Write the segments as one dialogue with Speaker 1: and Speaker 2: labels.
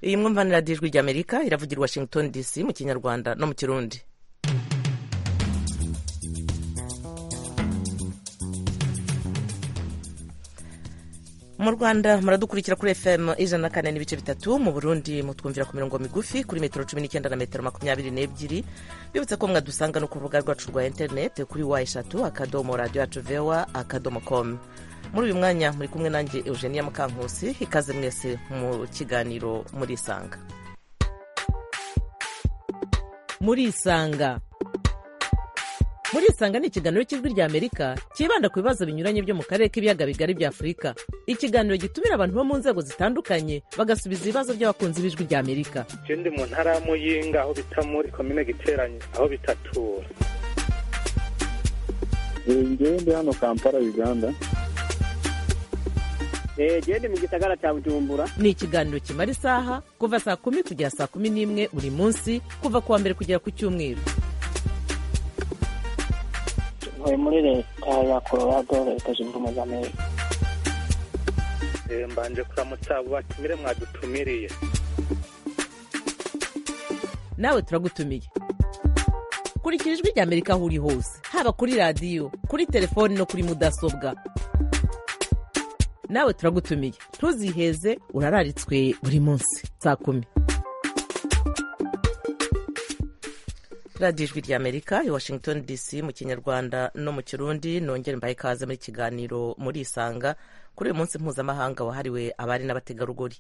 Speaker 1: iyi mwumvanira dijwi rya amerika iravugira i washington dc mu kinyarwanda no mu kirundi mu rwanda muradukurikira kuri fm ijana na kane n'ibice bitatu mu burundi mutwumvira ku mirongo migufi kuri metero cumi n'icyenda na metero makumyabiri n'ebyiri bibutse ko mwadusanga no ku rubuga rwacu rwa interineti kuri wa eshatu akadomo radiyo yacu vewa akadomo komu muri uyu mwanya muri kumwe nanjye eugenia mukankusi ikaze mwese mu kiganiro murisanga
Speaker 2: murisanga murisanga ni ikiganiro cy'ijwi rya amerika cyibanda ku bibazo binyuranye byo mu karere k'ibiyaga bigari bya afurika ikiganiro gitumira abantu bo mu nzego zitandukanye bagasubiza ibibazo by'abakunzi b'ijwi rya amerika
Speaker 3: ndi mu ntara ya muyinga aho bita muri komine giteranye aho bitatura
Speaker 4: ngewe ndi hano kampala uganda
Speaker 5: gende mu gisagara cya bujumbura
Speaker 2: ni ikiganiro kimara isaha kuva saa kumi kugera saa kumi n'imwe buri munsi kuva ku wa mbere kugera ku cyumweru
Speaker 6: ntuye muri leta ya colorado leta zunze ubumwe za amerika
Speaker 3: mbanje kuramutsa abo batumire mwadutumiriye
Speaker 2: nawe turagutumiye kurikira ijwi rya amerika aho uri hose haba kuri radiyo kuri telefoni no kuri mudasobwa nawe turagutumiye ntuziheze urararitswe buri munsi saa kumi
Speaker 1: radiyo ijwi rya amerika i washington dc mu kinyarwanda no mu kirundi nongere mbaye ikaze muri kiganiro murisanga kuri uyu munsi mpuzamahanga wahariwe abari n'abategarugori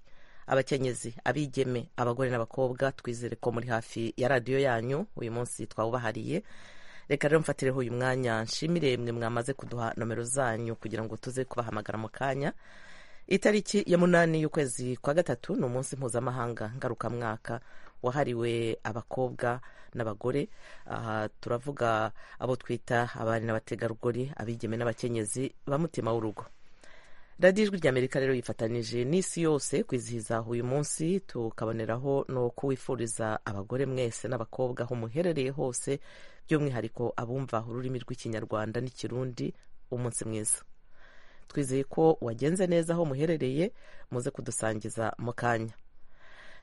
Speaker 1: abakenyezi abigeme abagore n'abakobwa twizere ko muri hafi ya radiyo yanyu uyu munsi twawubahariye reka rero mfatireho uyu mwanya nshimire mwe mwamaze kuduha nomero zanyu kugira ngo tuze kubahamagara mu kanya itariki ya munani y'ukwezi kwa gatatu ni umunsi mpuzamahanga ngarukamwaka wahariwe abakobwa n'abagore aha turavuga abo twita abari n'abategarugori abigeme n'abakenyezi ba mutima w'urugo radiyo ijwi rya amerika rero yifatanije n'isi yose kwizihiza uyu munsi tukaboneraho no kuwifuriza abagore mwese n'abakobwa aho muherereye hose by'umwihariko abumva ururimi rw'ikinyarwanda n'ikirundi umunsi mwiza twizeye ko wagenze neza aho muherereye muze kudusangiza mu kanya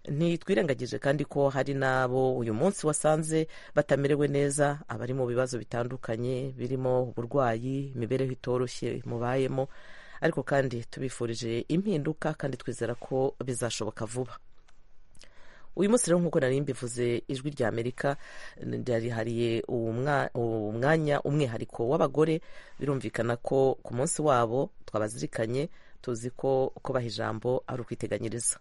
Speaker 1: ntitwirengagije kandi ko hari n'abo uyu munsi wasanze batamerewe neza abari mu bibazo bitandukanye birimo uburwayi imibereho itoroshye mubayemo ariko kandi tubifurije impinduka kandi twizera ko bizashoboka vuba uyu munsi rero nk'uko nari mbivuze ijwi rya amerika ryarihariye umwanya umwihariko w'abagore birumvikana ko ku munsi wabo twabazirikanye tuzi ko kubaha ijambo ari ukwiteganyiriza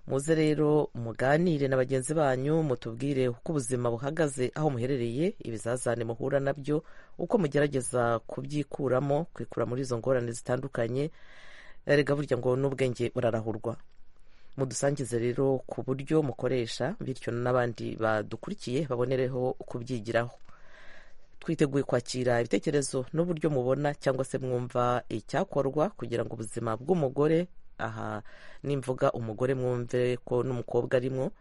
Speaker 1: muze rero muganire na bagenzi banyu mutubwire uko ubuzima buhagaze aho muherereye ibizazane muhura nabyo uko mugerageza kubyikuramo kwikura muri izo ngorane zitandukanye rega burya ngo n'ubwenge burarahurwa mudusangize rero ku buryo mukoresha bityo n'abandi badukurikiye babonereho kubyigiraho twiteguye kwakira ibitekerezo n'uburyo mubona cyangwa se mwumva icyakorwa kugira ngo ubuzima bw'umugore aha nimvuga umugore mwumve ko n'umukobwa arimo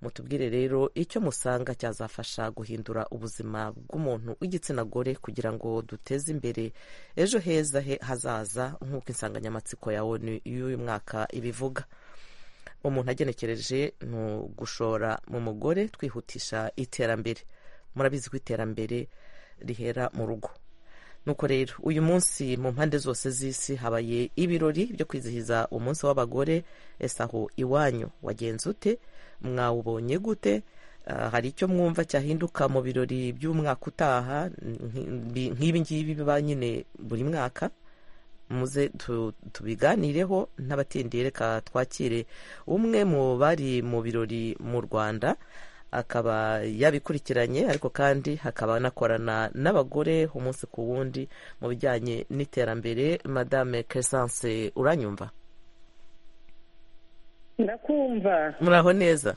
Speaker 1: mutubwire rero icyo musanga cyazafasha guhindura ubuzima bw'umuntu w'igitsina gore kugira ngo duteze imbere ejo heza he hazaza nk'uko insanganyamatsiko yawe y'uyu mwaka ibivuga umuntu agenekereje ni ugushora mu mugore twihutisha iterambere murabizi ko iterambere rihera mu rugo nuko rero uyu munsi mu mpande zose z'isi habaye ibirori byo kwizihiza umunsi w'abagore ese aho iwanyu wagenze ute mwawubonye gute hari icyo mwumva cyahinduka mu birori by'umwaka utaha nk'ibi ngibi biba nyine buri mwaka muze tubiganireho n'abatindiye reka twakire umwe mu bari mu birori mu rwanda akaba yabikurikiranye ariko kandi hakaba anakorana n'abagore umunsi ku wundi mu bijyanye n'iterambere madame kesanse uranyumva
Speaker 7: ndakumva
Speaker 1: muraho neza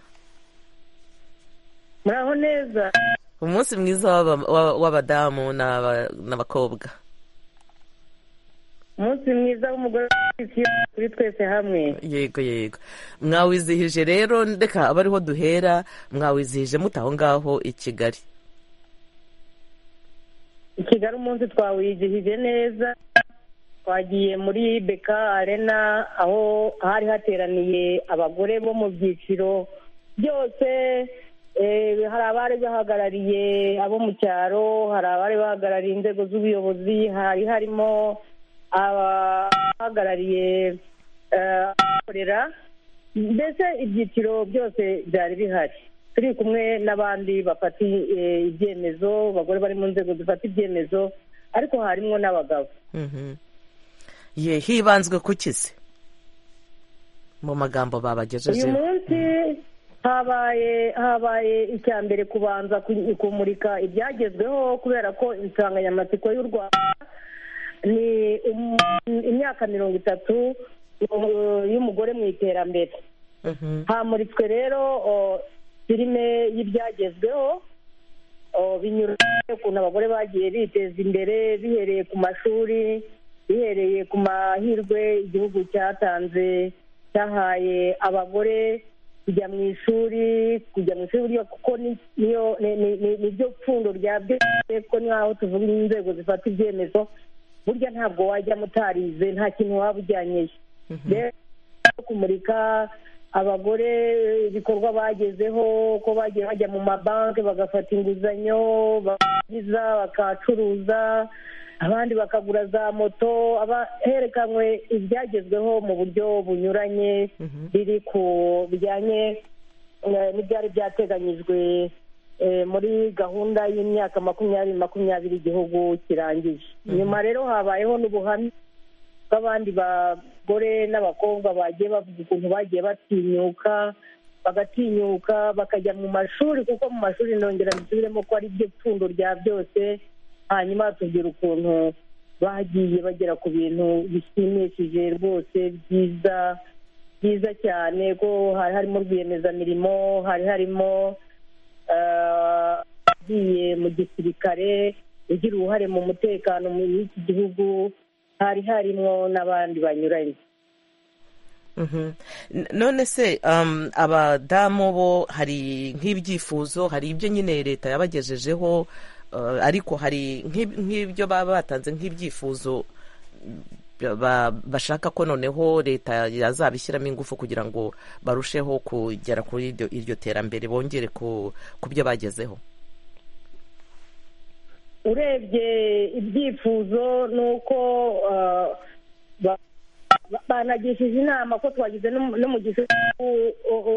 Speaker 7: muraho neza
Speaker 1: umunsi mwiza w'abadamu n'abakobwa
Speaker 7: umunsi mwiza w'umugore kuri twese hamwe
Speaker 1: yego yego mwawizihije rero reka abe ariho duhera mwawizihije muta aho ngaho i kigali
Speaker 7: i kigali umunsi twawizihije neza twagiye muri beka arena aho hari hateraniye abagore bo mu byiciro byose eh, hari abari bahagarariye abo mu cyaro hari abari bahagarariye inzego z'ubuyobozi hari harimo abahagarariye eh, abikorera mbese ibyiciro byose byari bihari turi kumwe n'abandi bafata eh, ibyemezo abagore bari mu nzego zifata ibyemezo ariko harimo n'abagabo
Speaker 1: Mhm. ye hibanzwe ku kizi mu magambo
Speaker 7: uyu
Speaker 1: babagejejeho
Speaker 7: munsi habaye habaye icya mbere kubanza ku- kumurika ibyagezweho kubera ko insanganyamatsiko y'u rwanda ni um- imyaka mirongo itatu uh, y'umugore mu iterambere
Speaker 1: Mhm.
Speaker 7: hamuritswe rero o, filime y'ibyagezweho o, binyuranye ukuntu abagore bagiye biteza imbere bihereye ku mashuri bihereye ku mahirwe igihugu cyatanze cyahaye abagore kujya mu ishuri kujya mu ishuri buryo kuko ni- niyo ni- ni- ni- niryo pfundo rya byose kuko n'aho tuvuga inzego zifata ibyemezo burya ntabwo wajyamo utarize nta kintu waba ujyanyeyo rero no kumurika abagore ibikorwa bagezeho ko bagiye bajya mu mabanki bagafata inguzanyo barangiza bakacuruza abandi bakagura za moto aba- herekanwe ibyagezweho mu buryo bunyuranye biri ku bijyanye eh, n'ibyari byateganyijwe eh, muri gahunda y'imyaka makumyabiri makumyabiri igihugu kirangije nyuma rero habayeho n'ubuhamya bw'abandi bagore n'abakobwa bagiye bavuga ukuntu bagiye batinyuka bagatinyuka bakajya mu mashuri kuko mu mashuri nongera mbisubiremo ko ari byo pfundo rya byose hanyuma batubwira ukuntu bagiye bagera ku bintu bishimishije rwose byiza byiza cyane ko hari harimo rwiyemezamirimo hari harimo eh, abagiye mu gisirikare ugira uruhare mu mutekano mu iki gihugu hari harimo n'abandi banyuranye
Speaker 1: Mhm. N- none se um, abadamu bo hari nk'ibyifuzo hari ibyo nyine leta yabagejejeho uh, ariko hari nk'ib- nk'ibyo baba batanze nk'ibyifuzo mm, ba- bashaka ko noneho leta yazabishyiramo ingufu kugira ngo barusheho kugera kuri iryo, iryo terambere bongere ku, ku byo bagezeho
Speaker 7: urebye ibyifuzo ni uko eh, ba- ba- banagishije inama ko twagize no- no mu gihugu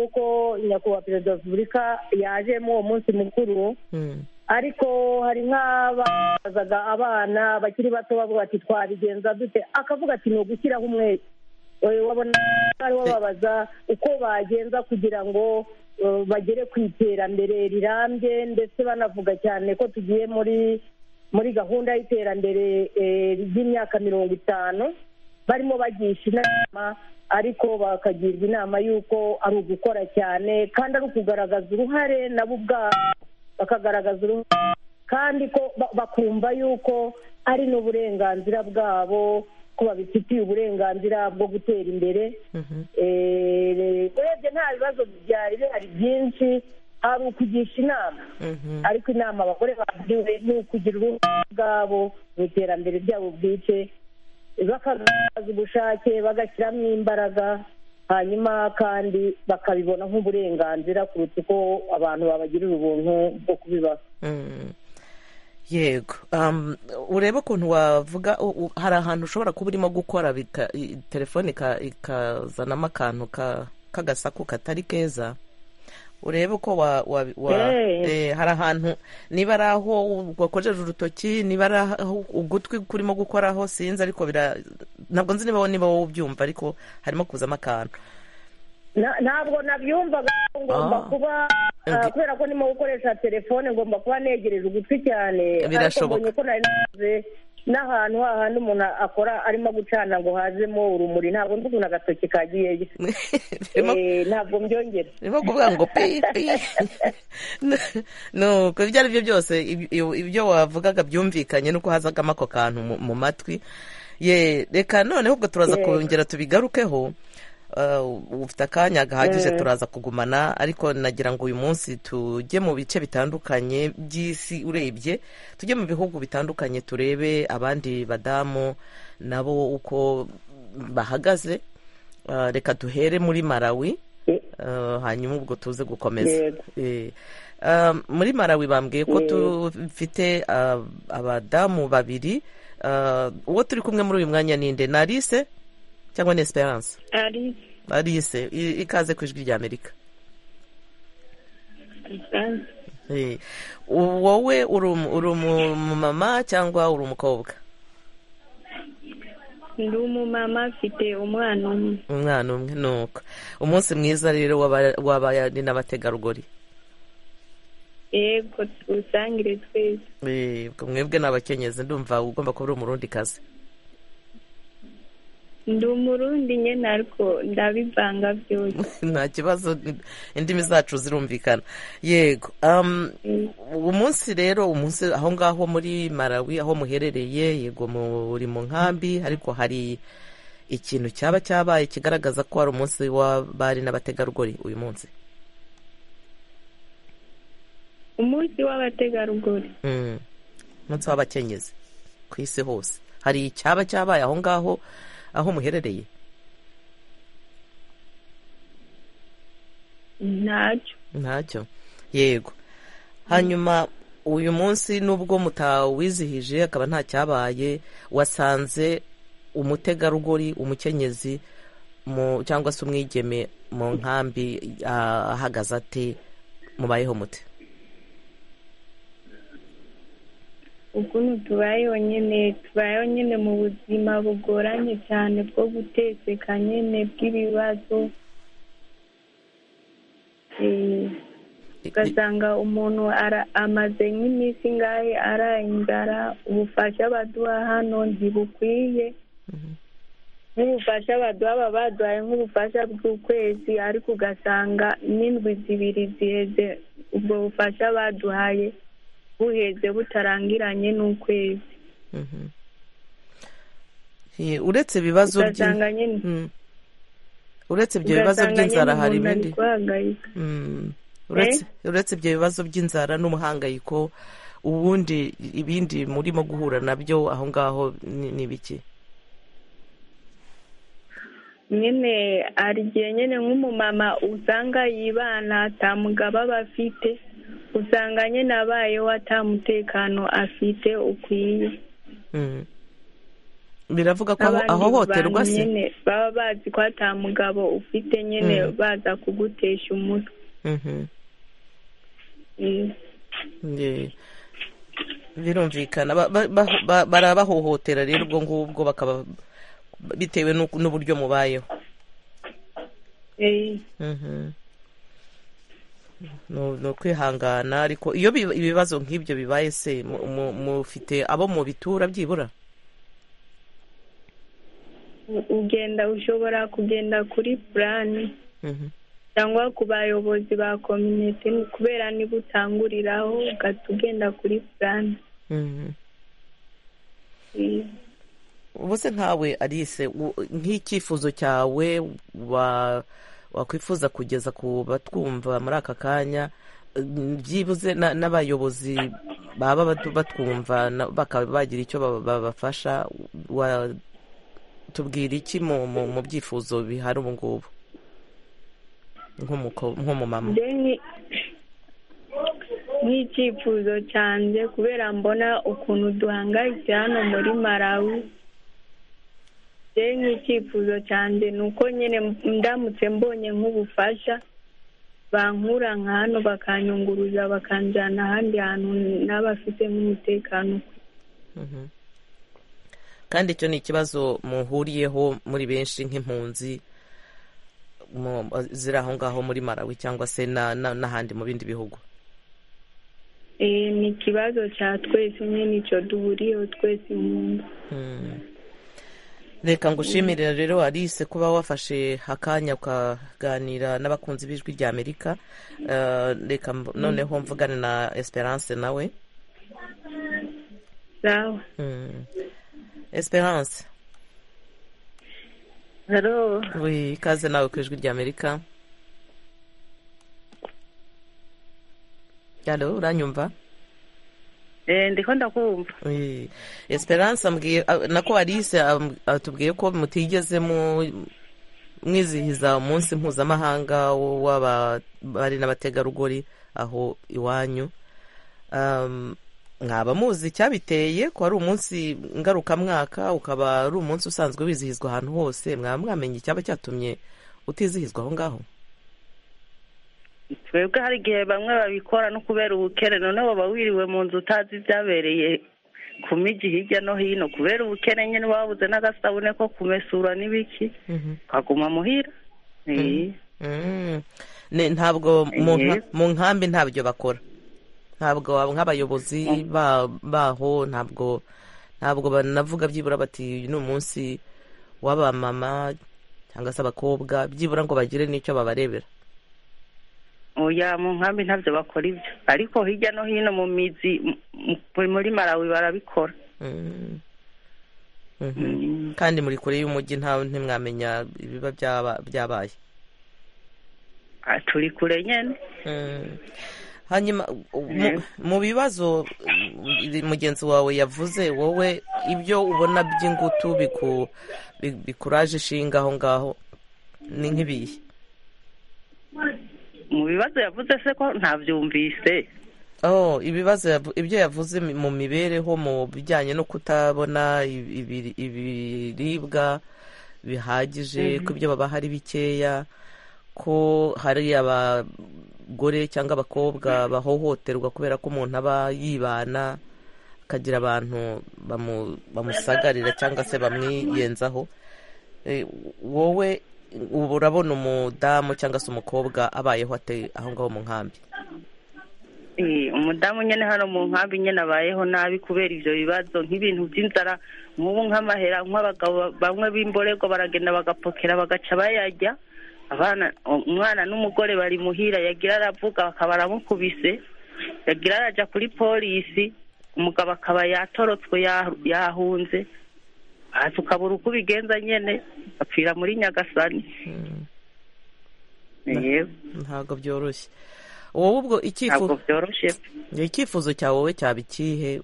Speaker 7: uko nyakubahwa perezida wa repubulika yaje muri uwo munsi mukuru
Speaker 1: Mm.
Speaker 7: ariko hari nk'abazaga abana bakiri bato bavuga ati twabigenza dute akavuga ati ni ugushyiraho umwete Eh, wabona ari babaza uko bagenza kugira ngo eh, bagere ku iterambere rirambye ndetse banavuga cyane ko tugiye muri muri gahunda y'iterambere eh, ry'imyaka mirongo itanu barimo bagisha inama ariko bakagirwa inama y'uko ari ugukora cyane kandi ari ukugaragaza uruhare nabo ubwabo bakagaragaza uruhare kandi ko ba- bakumva yuko ari n'uburenganzira bwabo ko babifitiye uburenganzira bwo gutera imbere Eh, urebye nta bibazo byari bihari byinshi hari ukugisha inama ariko inama abagore bagiriwe ni ukugira uruhare bwabo mu iterambere ryabo bwite bakagaragaza ubushake bagashyiramo imbaraga hanyuma kandi bakabibona nk'uburenganzira kuruta uko abantu babagirira ubuntu bwo kubibaha
Speaker 1: Mm. yego um, urebe ukuntu wavuga u- u- hari ahantu ushobora kuba urimo gukora bika- i- telefone ika- ikazanamo akantu ka- k'agasaku katari keza urebe uko wa, wa, wa
Speaker 7: Eh.
Speaker 1: eh, hari ahantu niba ari aho wakojeje urutoki niba ari aho ugutwi kurimo gukoraho sinzi ariko bira ntabwo nzi niba niba wowe ubyumva ariko harimo kuzamo akantu
Speaker 7: Na- ntabwo nabyumvaga ko ngomba
Speaker 1: Ah.
Speaker 7: kuba ah,
Speaker 1: Ngi-
Speaker 7: kubera ko ndimo gukoresha telefone ngomba kuba negereje ugutwi cyane
Speaker 1: Birashoboka.
Speaker 7: ariko mbonye ko nari nagize n'ahantu hahandi umuntu akora arimo gucana ngo hazemo urumuri ntabwo nzi ukuntu agatoki kagiyeyo
Speaker 1: birimo
Speaker 7: Eh, ntabwo mbyongera
Speaker 1: urimo kuvuga ngo pi pi nuko ibyo ari byo byose ibyo- ibyo wavugaga byumvikanye nuko hazagamo ako kantu mu- mu matwi ye reka noneho ubwo turaza
Speaker 7: Yego.
Speaker 1: kongera tubigarukeho Uh, ufite akanya gahagije
Speaker 7: Mm.
Speaker 1: turaza kugumana ariko nagira ngo uyu munsi tujye mu bice bitandukanye by'isi urebye tujye mu bihugu bitandukanye turebe abandi badamu nabo uko bahagaze Ah, reka duhere muri malawi
Speaker 7: Eh.
Speaker 1: Ah, hanyuma ubwo tuze gukomeza
Speaker 7: Yego.
Speaker 1: Eh. Ah, muri malawi bambwiye ko
Speaker 7: Eh.
Speaker 1: dufite ah, abadamu babiri Ah, uwo turi kumwe muri uyu mwanya ni nde ni alice cyangwa ni esperance
Speaker 8: ari
Speaker 1: alice i- ikaze ku ijwi ry'amerika Eh. wowe uri umu- uri umumama cyangwa uri umukobwa
Speaker 8: ndi umumama mfite umwana umwe
Speaker 1: umwana umwe nuko umunsi mwiza rero w'aba- w'abari n'abategarugori
Speaker 8: yego tuwusangire twese
Speaker 1: Eh, ubwo mwebwe ni abakenyezi ndumva ugomba kuba uri umurundi kazi
Speaker 8: ndi umurundi nyine ariko ndabivanga byose
Speaker 1: nta kibazo indimi zacu zirumvikana yego um, uwo munsi rero umunsi aho ngaho muri malawi aho muherereye yego muri mu nkambi ariko hari ikintu cyaba cyabaye kigaragaza ko hari umunsi w'abari n'abategarugori uyu munsi
Speaker 8: umunsi w'abategarugori
Speaker 1: Mm. umunsi w'abakenyezi ku isi hose hari icyaba cyabaye aho ngaho aho muherereye
Speaker 8: ntacyo
Speaker 1: ntacyo yego hanyuma uyu munsi nubwo mutawizihije akaba nta cyabaye wasanze umutegarugori umukenyezi mu cyangwa se umwigeme mu nkambi ah, ahagaze ate mubayeho mute
Speaker 8: ukuntu tubayeho nyine tubayeho nyine mu buzima bugoranye cyane bwo gutekeka nyine bw'ibibazo Eh, ugasanga umuntu ara- amaze nk'iminsi ngahe araye inzara ubufasha baduha hano ntibukwiye nk'ubufasha baduha baba baduhaye nk'ubufasha bw'ukwezi ariko ugasanga n'indwi zibiri ziheze ubwo bufasha baduhaye buheze butarangiranye n'ukwezi
Speaker 1: Mhm. Eh, uretse ibibazo
Speaker 8: ugasanga nyine
Speaker 1: Mm. uretse ibyo bibazo
Speaker 8: ugasanga nyine
Speaker 1: by'inzara hari
Speaker 8: umuntu ari
Speaker 1: ibindi
Speaker 8: guhangayika
Speaker 1: Mm. uretse uretse ibyo bibazo by'inzara n'umuhangayiko ubundi ibindi murimo guhura nabyo aho ngaho ni ni biki
Speaker 8: nyine hari igihe nyine nk'umumama usanga yibana atamugabo aba afite usanga nyine abayeho atamutekano afite ukwiye
Speaker 1: Mm. biravuga ko aho-
Speaker 8: Abandi
Speaker 1: ahohoterwa
Speaker 8: bantu
Speaker 1: se
Speaker 8: nyine baba bazi ko atamugabo ufite nyine
Speaker 1: Mm.
Speaker 8: baza kugutesha umutwe
Speaker 1: Mhm.
Speaker 8: Mm.
Speaker 1: Ye. birumvikana Ba- ba- ba- ba- barabahohotera rero ubwo ngubwo bakaba bitewe n'uko- n'uburyo mubayeho
Speaker 8: Eh,
Speaker 1: Mhm. Ni- ni ukwihangana ariko iyo bi- ibibazo nk'ibyo bibaye se mu- mu- mufite abo mu bitura byibura
Speaker 8: ugenda ushobora kugenda kuri purani
Speaker 1: Mhm.
Speaker 8: cyangwa ku bayobozi ba kominote kubera niba utanguriraho ugahita ugenda kuri purani
Speaker 1: Mhm. ubu se nkawe alice u- nk'icyifuzo cyawe wa- wakwifuza kugeza ku batwumva muri aka kanya mm, byibuze na- n'abayobozi baba batu- batwumva na- bakaba bagira icyo ba- babafasha wa- tubwira iki mu mu- mu byifuzo bihari ubu ngubu nk'umuko- nk'umumama
Speaker 8: deni nk'icyifuzo cyanjye kubera mbona ukuntu duhangayitse hano muri malawi deni nk'icyifuzo cyanjye ni uko nyine ndamutse mbonye nk'ubufasha bankura nka hano bakanyunguruza bakanjyana ahandi hantu n'abafite nk'umutekano
Speaker 1: Mhm. kandi icyo ni ikibazo muhuriyeho muri benshi nk'impunzi mu- ziri aho ngaho muri malawi cyangwa se na- na- n'ahandi mu bindi bihugu
Speaker 8: Eh, ni ikibazo cya twese nyine icyo duhuriyeho twese impunzi
Speaker 1: Mm. reka ngushimire rero alice kuba wafashe akanya ukaganira n'abakunzi b'ijwi rya amerika Eh, reka mb- noneho mvugane na esperance nawe
Speaker 8: sawa
Speaker 1: Mm. esperance
Speaker 9: Haro,
Speaker 1: wi- ikaze nawe ku ijwi rya amerika Halo, uranyumva
Speaker 9: ndiko ndakumva
Speaker 1: Eh, esperance ambwiye ah, nako alice am- atubwiye ko mutigeze mu- mwizihiza umunsi mpuzamahanga wo- w'abari n'abategarugori aho iwanyu Um, mwaba muzi icyabiteye ko ari umunsi ngarukamwaka ukaba ari umunsi usanzwe wizihizwa ahantu hose mwaba mwamenye icyaba cyatumye utizihizwa aho ngaho
Speaker 9: twebwe hari igihe bamwe babikora no kubera ubukene none waba wiriwe mu nzu utazi ibyabereye ku migi hirya no hino kubera ubukene nyine wabuze n'agasabune ko kumesura n'ibiki ukaguma muhira Eh,
Speaker 1: Mm. Ne- ntabwo mu nka-
Speaker 9: Yes.
Speaker 1: mu nkambi ntabyo bakora ntabwo ab- nk'abayobozi ba- baho ntabwo ntabwo banavuga byibura bati uyu ni umunsi w'abamama cyangwa se abakobwa byibura ngo bagire n'icyo babarebera
Speaker 9: oya mu nkambi ntabyo bakora ibyo ariko hirya no hino mu mizi mu- mu- muri marawi barabikora
Speaker 1: Mm. Mhm.
Speaker 9: Mm.
Speaker 1: kandi muri kure y'umujyi nta ntimwamenya ibiba byaba- byabaye
Speaker 9: Ah, turi kure nyine
Speaker 1: Mm. hanyuma u- mu-
Speaker 9: Mhm.
Speaker 1: mu bibazo mm, mugenzi wawe yavuze wowe ibyo ubona by'ingutu biku- bi- bikuraje ishinga aho ngaho ni nk'ibihe
Speaker 9: mu bibazo yavuze se ko ntabyumvise
Speaker 1: oh ibibazo yavu- ibyo yavuze mi- mu mibereho mu bijyanye no kutabona ibi- ibi- ibiribwa bihagije ko ibyo babaha ari bikeya ko hari abagore cyangwa abakobwa bahohoterwa kubera ko umuntu aba yibana akagira abantu bamu- bamusagarira cyangwa se bamwiyenzaho Eh, wowe ubu urabona umudamu cyangwa se umukobwa abayeho ate aho ngaho mu nkambi
Speaker 9: Eh, umudamu nyine hano mu nkambi nyine abayeho nabi kubera ibyo bibazo nk'ibintu by'inzara nk'ubu nk'amahera nk'abagabo ba- bamwe b'imborego baragenda bagapokera bagaca bayarya abana umwana n'umugore bari muhira yagira aravuga akaba aramukubise yagira araja kuri polisi umugabo akaba yatorotswe ya- yahunze hasi ukabura uko ubigenza nyine apfira muri nyagasani yego
Speaker 1: ntabwo byoroshye wowe ubwo icyifu-
Speaker 9: ntabwo byoroshye
Speaker 1: icyifuzo cyawe wowe cyaba ikihe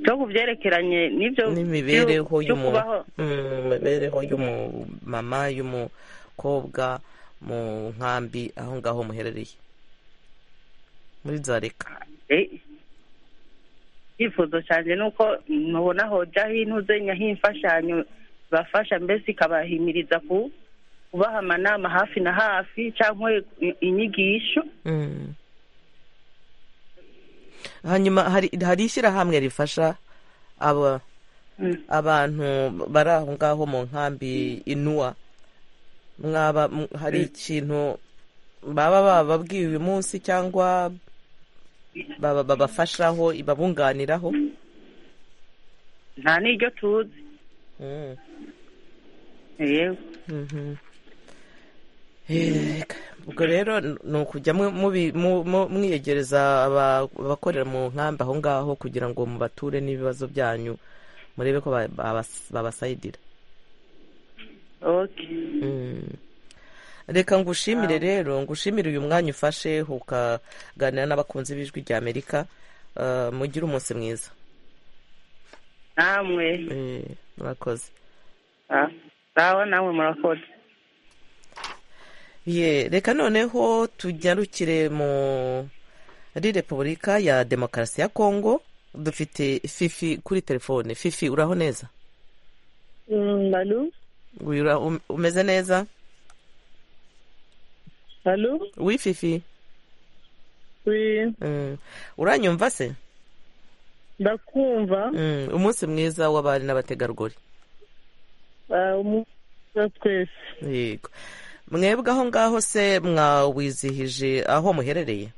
Speaker 9: cyo ku byerekeranye n'ibyo
Speaker 1: n'imibereho
Speaker 9: byo
Speaker 1: y'umu
Speaker 9: kubaho
Speaker 1: Mm, imibereho y'umumama y'umukobwa mu nkambi aho ngaho muherereye muri zareka
Speaker 9: Eh, icyifuzo cyanjye ni uko mubona hoja hintuze nyaho imfashanyo bafasha mbese ikabahimiriza ku kubaha amanama hafi na hafi cyangwa i- inyigisho
Speaker 1: Mm. hanyuma hari hari ishyirahamwe rifasha aba
Speaker 9: Mm.
Speaker 1: abantu bari aho ngaho mu nkambi inuwa mwaba m- hari ikintu baba bababwiye uyu munsi cyangwa baba babafashaho babunganiraho
Speaker 9: nta n'iryo tuzi
Speaker 1: Mm.
Speaker 9: yewe
Speaker 1: Mhm. Yego. ubwo rero ni ukujya mu- mubi- mu- mu- mwiyegereza aba- abakorera mu nkambi aho ngaho kugira ngo mubature n'ibibazo byanyu murebe ko ba- babas- babasayidira
Speaker 9: okay
Speaker 1: Mm. reka ngushimire rero ngushimire uyu mwanya ufashe ukaganira n'abakunzi b'ijwi rya amerika Eh, mugire umunsi mwiza
Speaker 9: namwe
Speaker 1: Eh, murakoze
Speaker 9: ah, sawa namwe murakoze
Speaker 1: ye reka noneho tugarukire muri repubulika ya demokarasi ya kongo dufite fifi kuri telefone fifi uraho neza
Speaker 7: alo
Speaker 1: Ura- um- umeze neza
Speaker 7: alo
Speaker 1: wi fifi
Speaker 7: wi
Speaker 1: Mm. uranyumva se
Speaker 7: ndakumva
Speaker 1: Mm, umunsi mwiza w'abari n'abategarugori
Speaker 7: Ah, umunsi twese
Speaker 1: yego mwebwe aho ngaho se mwawizihije aho muherereye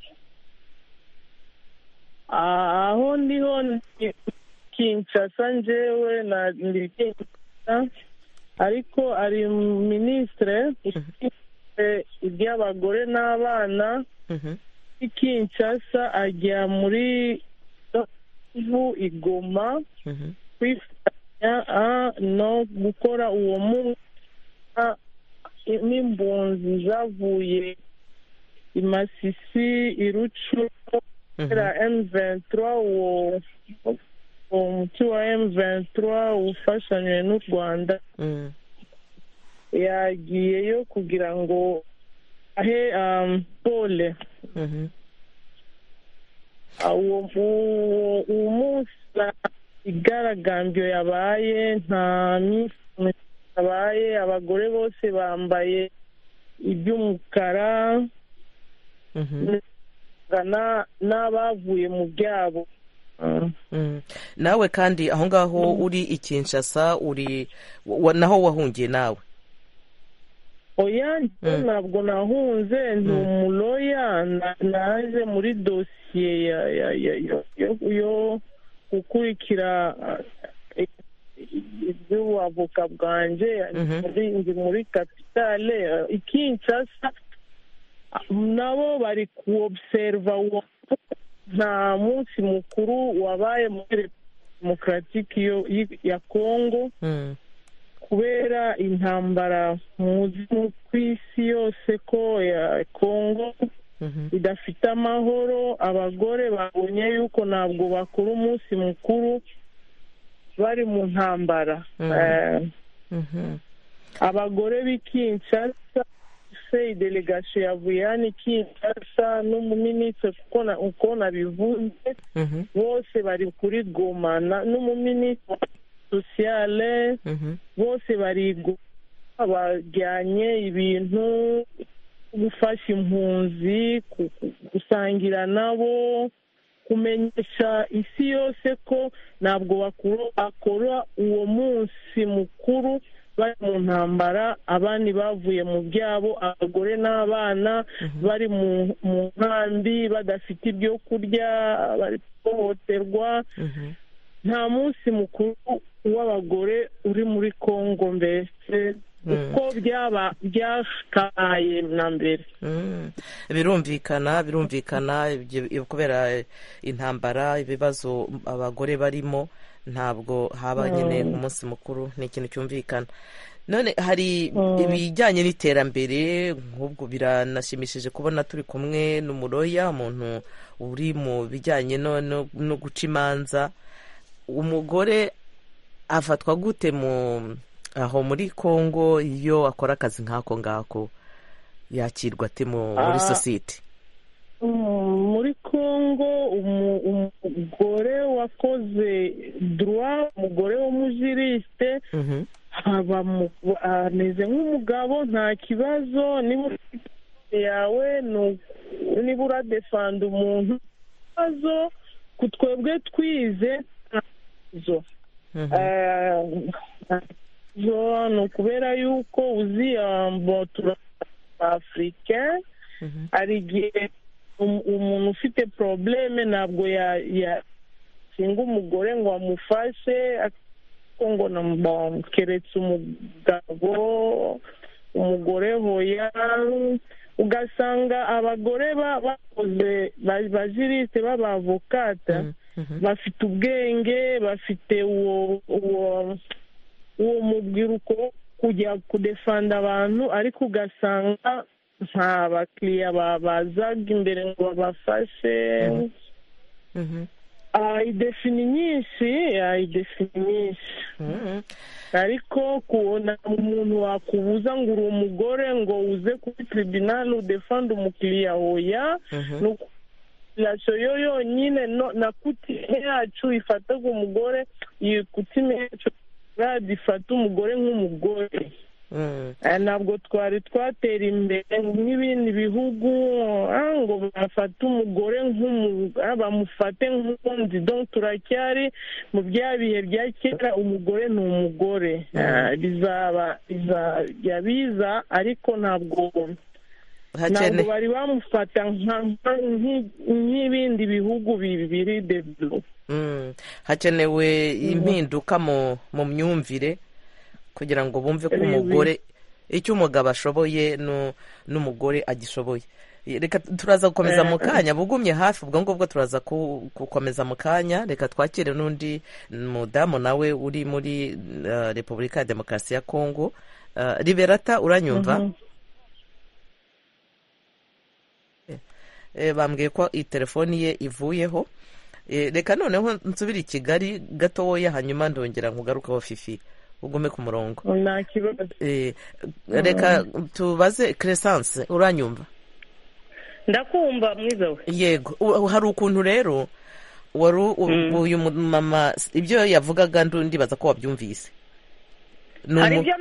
Speaker 7: Ah, aho ndiho ni kinshasa njyewe na ndi kinshasa ariko ari minisitire ushinzwe iby'abagore n'abana
Speaker 1: Mhm.
Speaker 7: i kinshasa ajya muri Kivu, i Goma
Speaker 1: Mhm.
Speaker 7: kwifatanya ah, no gukora uwo munsi ah, n'impunzi zavuye
Speaker 10: imasisi irucuro kubera M23 uwo uwo muti wa M23 ufashanywe n'u Rwanda yagiyeyo kugira ngo ahe um, pole uwo uwo munsi igaragambyo yabaye nta minsi yabaye abagore bose bambaye iby'umukara n'abavuye mu byabo
Speaker 1: nawe kandi aho ngaho uri i kinshasa uri naho wahungiye nawe
Speaker 10: oya ntabwo nahunze ni umuroya naje muri dosiye yo gukurikira iby'ubuavoka bwanjye ndi muri kapitale i kinshasa nabo bari kuwobuseriva nta munsi mukuru wabaye muri demokaratike ya kongo kubera intambara muzi ku isi yose ko ya kongo idafite amahoro abagore babonye yuko ntabwo bakora umunsi mukuru bari mu ntambara abagore b'i kinshasa se idelegasiyo yavuye hano i kinshasa n'umuminisitiri kuko uko nabivuze bose bari kuri goma n'umuminisitiri sosiyale bose bari bajyanye ibintu gufasha impunzi gusangira nabo kumenyesha isi yose ko ntabwo bakora uwo munsi mukuru bari mu ntambara abandi bavuye mu byabo abagore n'abana bari mu nkambi badafite ibyo kurya bari guhohoterwa nta munsi mukuru w'abagore uri muri kongo mbese uko byaba byakaye na mbere
Speaker 1: birumvikana birumvikana kubera intambara ibibazo abagore barimo ntabwo haba nyine umunsi mukuru ni ikintu cyumvikana none hari ibijyanye n'iterambere nk'ubwo biranashimishije kubona turi kumwe n'umuroya umuntu uri mu bijyanye no guca imanza umugore afatwa gute mu aho muri congo iyo akora akazi nk'ako ngako yakirwa ate muri sosiyete
Speaker 10: muri congo umugore wakoze duwa umugore w'umujirisite ameze nk'umugabo nta kibazo niba yawe niba uradefanda umuntu ikibazo ku twebwe twize nta kibazo ni ukubera yuko uzi afurika hari igihe umuntu ufite porobuleme ntabwo yashinga umugore ngo amufashe ngo keretse umugabo umugore hoya ugasanga abagore bakoze bajirisite b'abavokata bafite ubwenge bafite uwo uwo uwo mubyiruko kujya kudefanda abantu ariko ugasanga nta bakiriya bazaga imbere ngo babafashe idefini nyinshi idefini nyinshi ariko kubona umuntu wakubuza ngo uri umugore ngo uze kuri tribunal udefanda umukiriya hoya ni population yo yonyine na kutime yacu ifataga umugore iyi kutime yacu gifata umugore nk'umugore ntabwo twari twatera imbere nk'ibindi bihugu ngo bafate umugore bamufate nk'undi turacyari mu bya bihe bya kera umugore ni umugore bizajya biza ariko ntabwo ntabwo bari bamufata nk'ibindi bihugu bibiri devido
Speaker 1: hakenewe impinduka mu myumvire kugira ngo bumve ko umugore icyo umugabo ashoboye n'umugore agishoboye reka turaza gukomeza mu kanya bugumye hafi ubwo ngubwo turaza gukomeza mu kanya reka twakire n'undi mudamu nawe uri muri repubulika ya demokarasi ya kongo liberata uranyumva bambwiye ko iyi telefoni ye ivuyeho reka noneho nsubire i kigali gatoya hanyuma ndongera nkugarukeho fifi ugume ku murongo
Speaker 11: nta kibazo
Speaker 1: reka tubaze keresanse uranyumva
Speaker 7: ndakumva mwiza we
Speaker 1: yego hari ukuntu rero wari uyu mama ibyo yavugaga ndibaza ko wabyumvise
Speaker 7: hari ibyo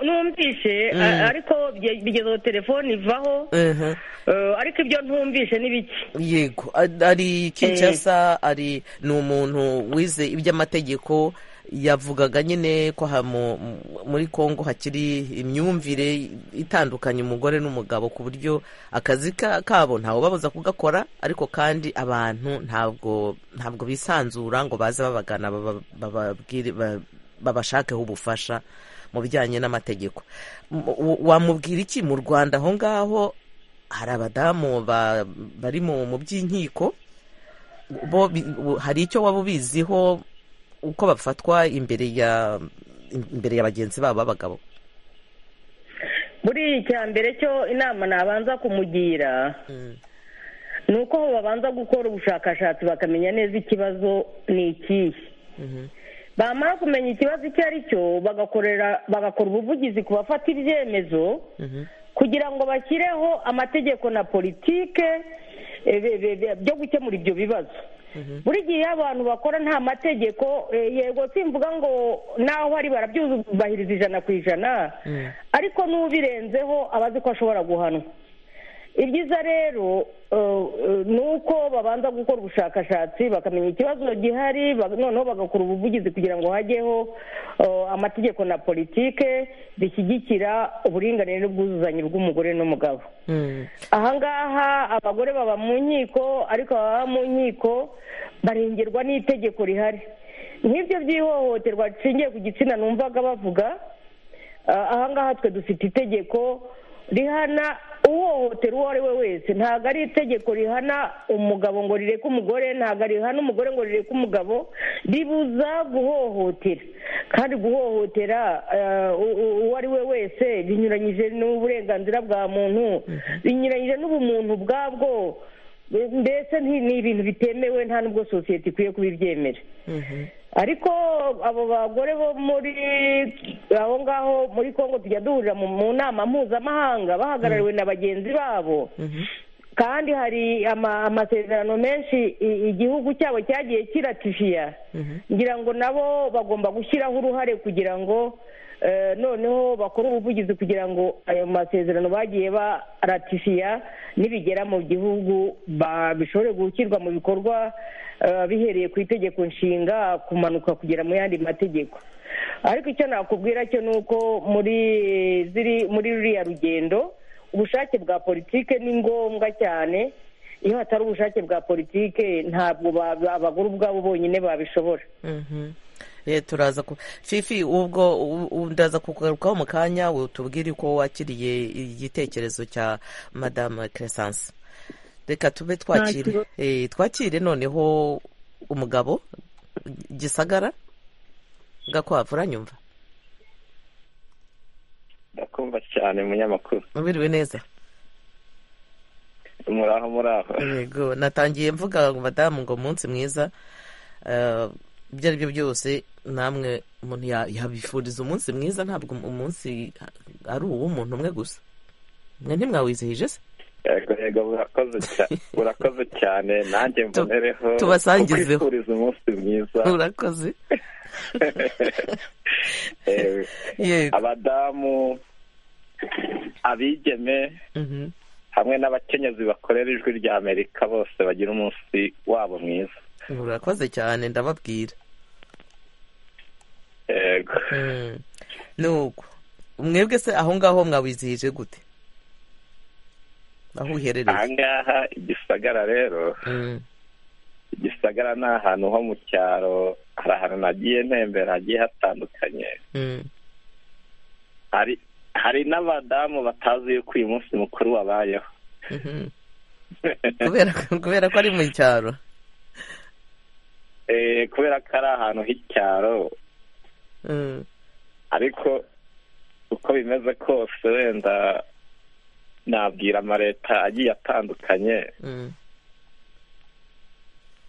Speaker 7: numvise ariko bigezeho telefone ivaho ariko ibyo ntumvise ni bike
Speaker 1: yego ari kinshasa ari ni umuntu wize iby'amategeko yavugaga nyine ko muri congo hakiri imyumvire itandukanye umugore n'umugabo ku buryo akazi kabo ntawubabuza kugakora ariko kandi abantu ntabwo ntabwo bisanzura ngo baze babagana babashakeho ubufasha mu bijyanye n'amategeko wamubwira iki mu rwanda aho ngaho hari abadamu bari mu by'inkiko bo hari icyo waba ubiziho uko bafatwa imbere ya imbere ya bagenzi babo b'abagabo
Speaker 7: buri icya mbere cyo inama nabanza kumugira ni uko babanza gukora ubushakashatsi bakamenya neza ikibazo ni ikihe bamara kumenya ikibazo icyo ari cyo bagakorera bagakora ubuvugizi ku bafata ibyemezo kugira ngo bashyireho amategeko na politike byo gukemura ibyo bibazo buri gihe iyo abantu bakora nta mategeko yego simvuga ngo naho ari barabyubahiriza ijana ku ijana ariko n'ubirenzeho aba azi ko ashobora guhanwa ibyiza rero ni uko babanza gukora ubushakashatsi bakamenya ikibazo gihari noneho bagakora ubuvugizi kugira ngo hajyeho amategeko na politike zishyigikira uburinganire n'ubwuzuzanye bw'umugore n'umugabo ahangaha abagore baba mu nkiko ariko baba mu nkiko barengerwa n'itegeko rihari nk'ibyo by'ihohoterwa rishingiye ku gitsina numvaga bavuga ahangaha twe dufite itegeko rihana uhohotera uwo ari we wese ntabwo ari itegeko rihana umugabo ngo rireke umugore ntabwo rihana umugore ngo rireke umugabo ribuza guhohotera kandi guhohotera uwo ari we wese binyuranyije n'uburenganzira bwa muntu binyuranyije n'ubumuntu bwabwo mbese ni ibintu bitemewe nta n'ubwo sosiyete ikwiye kubibyemera ariko abo bagore bo muri aho ngaho muri congo tujya duhurira mu nama mpuzamahanga bahagarariwe na bagenzi babo kandi hari amasezerano menshi igihugu cyabo cyagiye kiratifiya ngira ngo nabo bagomba gushyiraho uruhare kugira ngo noneho bakora ubuvugizi kugira ngo ayo masezerano bagiye baratifiya nibigera mu gihugu bishobore gushyirwa mu bikorwa bihereye ku itegeko nshinga kumanuka kugera mu yandi mategeko ariko icyo nakubwira cyo ni uko muri ziri muri ruriya rugendo ubushake bwa politike ni ngombwa cyane iyo hatari ubushake bwa politike ntabwo abagore ubwabo bonyine babishobora
Speaker 1: turaza ku fifi ubwo ndaza kugarukaho mu kanya tubwire ko wakiriye igitekerezo cya madame keresanse reka tube twakire twakire noneho umugabo gisagara gakwavu uranyumva
Speaker 12: ndakumva cyane munyamakuru
Speaker 1: ubiriwe neza
Speaker 12: muraho muraho
Speaker 1: yego natangiye mvuga madamu ngo umunsi mwiza ibyo ari byo byose namwe umuntu yabifuriza umunsi mwiza ntabwo umunsi ari uw'umuntu umwe gusa mwe ntimwawizihije se
Speaker 12: yego yego burakoze cyane nanjye mbonereho
Speaker 1: tubasangizeho
Speaker 12: kwifuriza umunsi mwiza
Speaker 1: urakoze
Speaker 12: abadamu abigeme hamwe n'abakenyezi bakorera ijwi rya amerika bose bagira umunsi wabo mwiza
Speaker 1: urakoze cyane ndababwira
Speaker 12: yego
Speaker 1: nuko mwebwe se aho ngaho mwawizihije gute aho uherereye
Speaker 12: aha ngaha igisagara rero igisagara ni ahantu ho mu cyaro hari ahantu nagiye ntembera hagiye hatandukanye hari n'abadamu batazi yuko uyu munsi mukuru wabayeho
Speaker 1: kubera ko ari mu cyaro
Speaker 12: kubera ko ari ahantu h'icyaro ariko uko bimeze kose wenda nabwira amaleta agiye atandukanye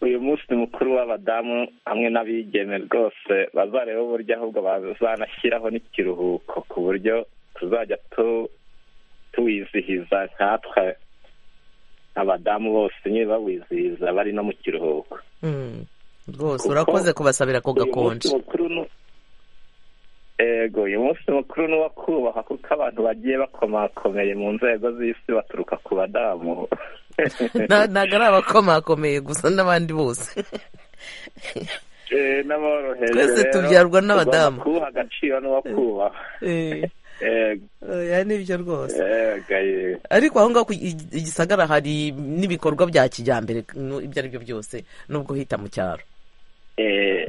Speaker 12: uyu munsi mukuru w'abadamu hamwe n'abigeme rwose bazareba uburyo ahubwo bazanashyiraho n'ikiruhuko ku buryo tuzajya tuwizihiza nkatwe abadamu bose nyine bawizihiza bari no mu kiruhuko
Speaker 1: rwose urakoze kubasabira ko gakonje
Speaker 12: ego uyu munsi mukuru ni uwo kubahwa kuko abantu bagiye bakomakomeye mu nzego z'isi baturuka ku badamu
Speaker 1: ntabwo ari abakomakomeye gusa n'abandi bose twese tubyarwa n'abadamu
Speaker 12: kubaha agaciro n'uwo kubaha
Speaker 1: oya nibyo rwose ariko aho ngaho igisagara hari n'ibikorwa bya kijyambere ibyo ari byo byose nubwo uhita mu cyaro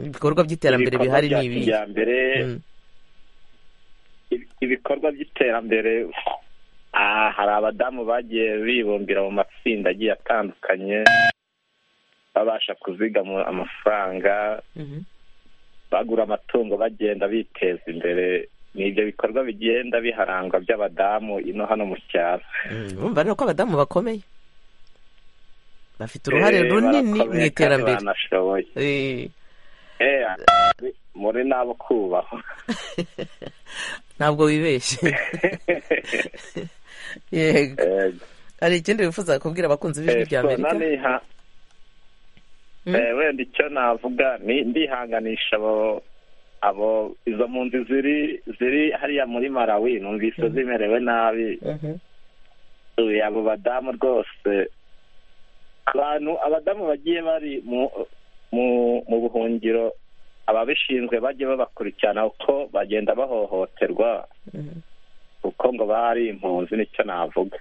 Speaker 1: ibikorwa by'iterambere bihari ni ibi
Speaker 12: ibikorwa by'iterambere hari abadamu bagiye bibumbira mu matsinda agiye atandukanye babasha kuzigama amafaranga bagura amatungo bagenda biteza imbere ni ibyo bikorwa bigenda biharangwa by'abadamu ino hano mu cyaro
Speaker 1: bumva rero ko abadamu bakomeye bafite uruhare runini mu iterambere
Speaker 12: muri n'abo kubahwa
Speaker 1: ntabwo wibeshye yego hari ikindi wifuza kubwira abakunzi b'ijwi rya amerika
Speaker 12: wenda icyo navuga ndihanganisha abo abo izo mpunzi ziri ziri hariya muri marawi numvise zimerewe nabi abo badamu rwose abantu abadamu bagiye bari mu buhungiro ababishinzwe bajye babakurikirana uko bagenda bahohoterwa kuko ngo bari impunzi nicyo navuga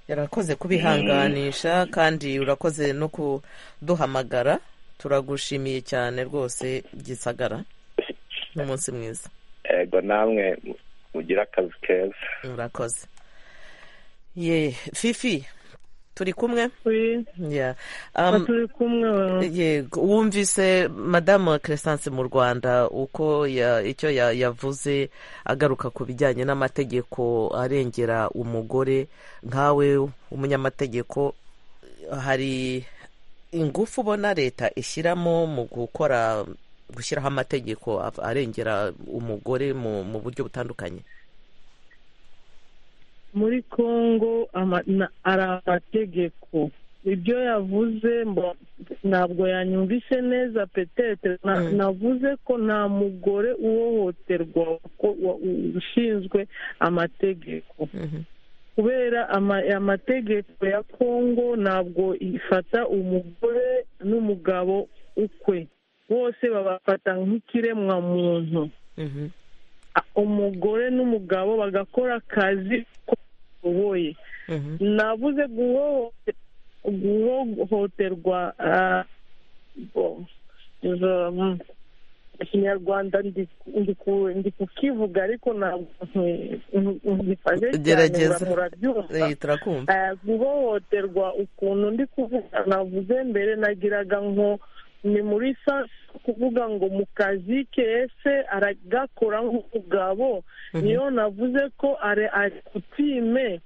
Speaker 1: yarakoze kubihanganisha kandi urakoze no kuduhamagara turagushimiye cyane rwose gisagara n'umunsi mwiza
Speaker 12: yego namwe mugira akazi keza
Speaker 1: murakoze ye fifi turi kumwe
Speaker 10: turi kumwe
Speaker 1: yego wumvise madamu Crescence mu rwanda uko icyo yavuze agaruka ku bijyanye n'amategeko arengera umugore nkawe umunyamategeko hari ingufu ubona leta ishyiramo mu gukora gushyiraho amategeko arengera umugore mu buryo butandukanye
Speaker 10: muri congo ari amategeko ibyo yavuze ntabwo yanyumvise neza petete navuze ko nta mugore uhohoterwa ushinzwe amategeko kubera amategeko ya congo ntabwo ifata umugore n'umugabo ukwe bose babafata nk'ikiremwa muntu umugore n'umugabo bagakora akazi ko bashoboye nabuze guhohoterwa ikinyarwanda ndi kukivuga ariko ntabwo ngifashe cyane murabyumva guhohoterwa ukuntu ndi kuvuga navuze mbere nagiraga nko ni muri sasa kuvuga ngo mu kazi ke ese aragakora nk'umugabo niyo navuze ko ari kutime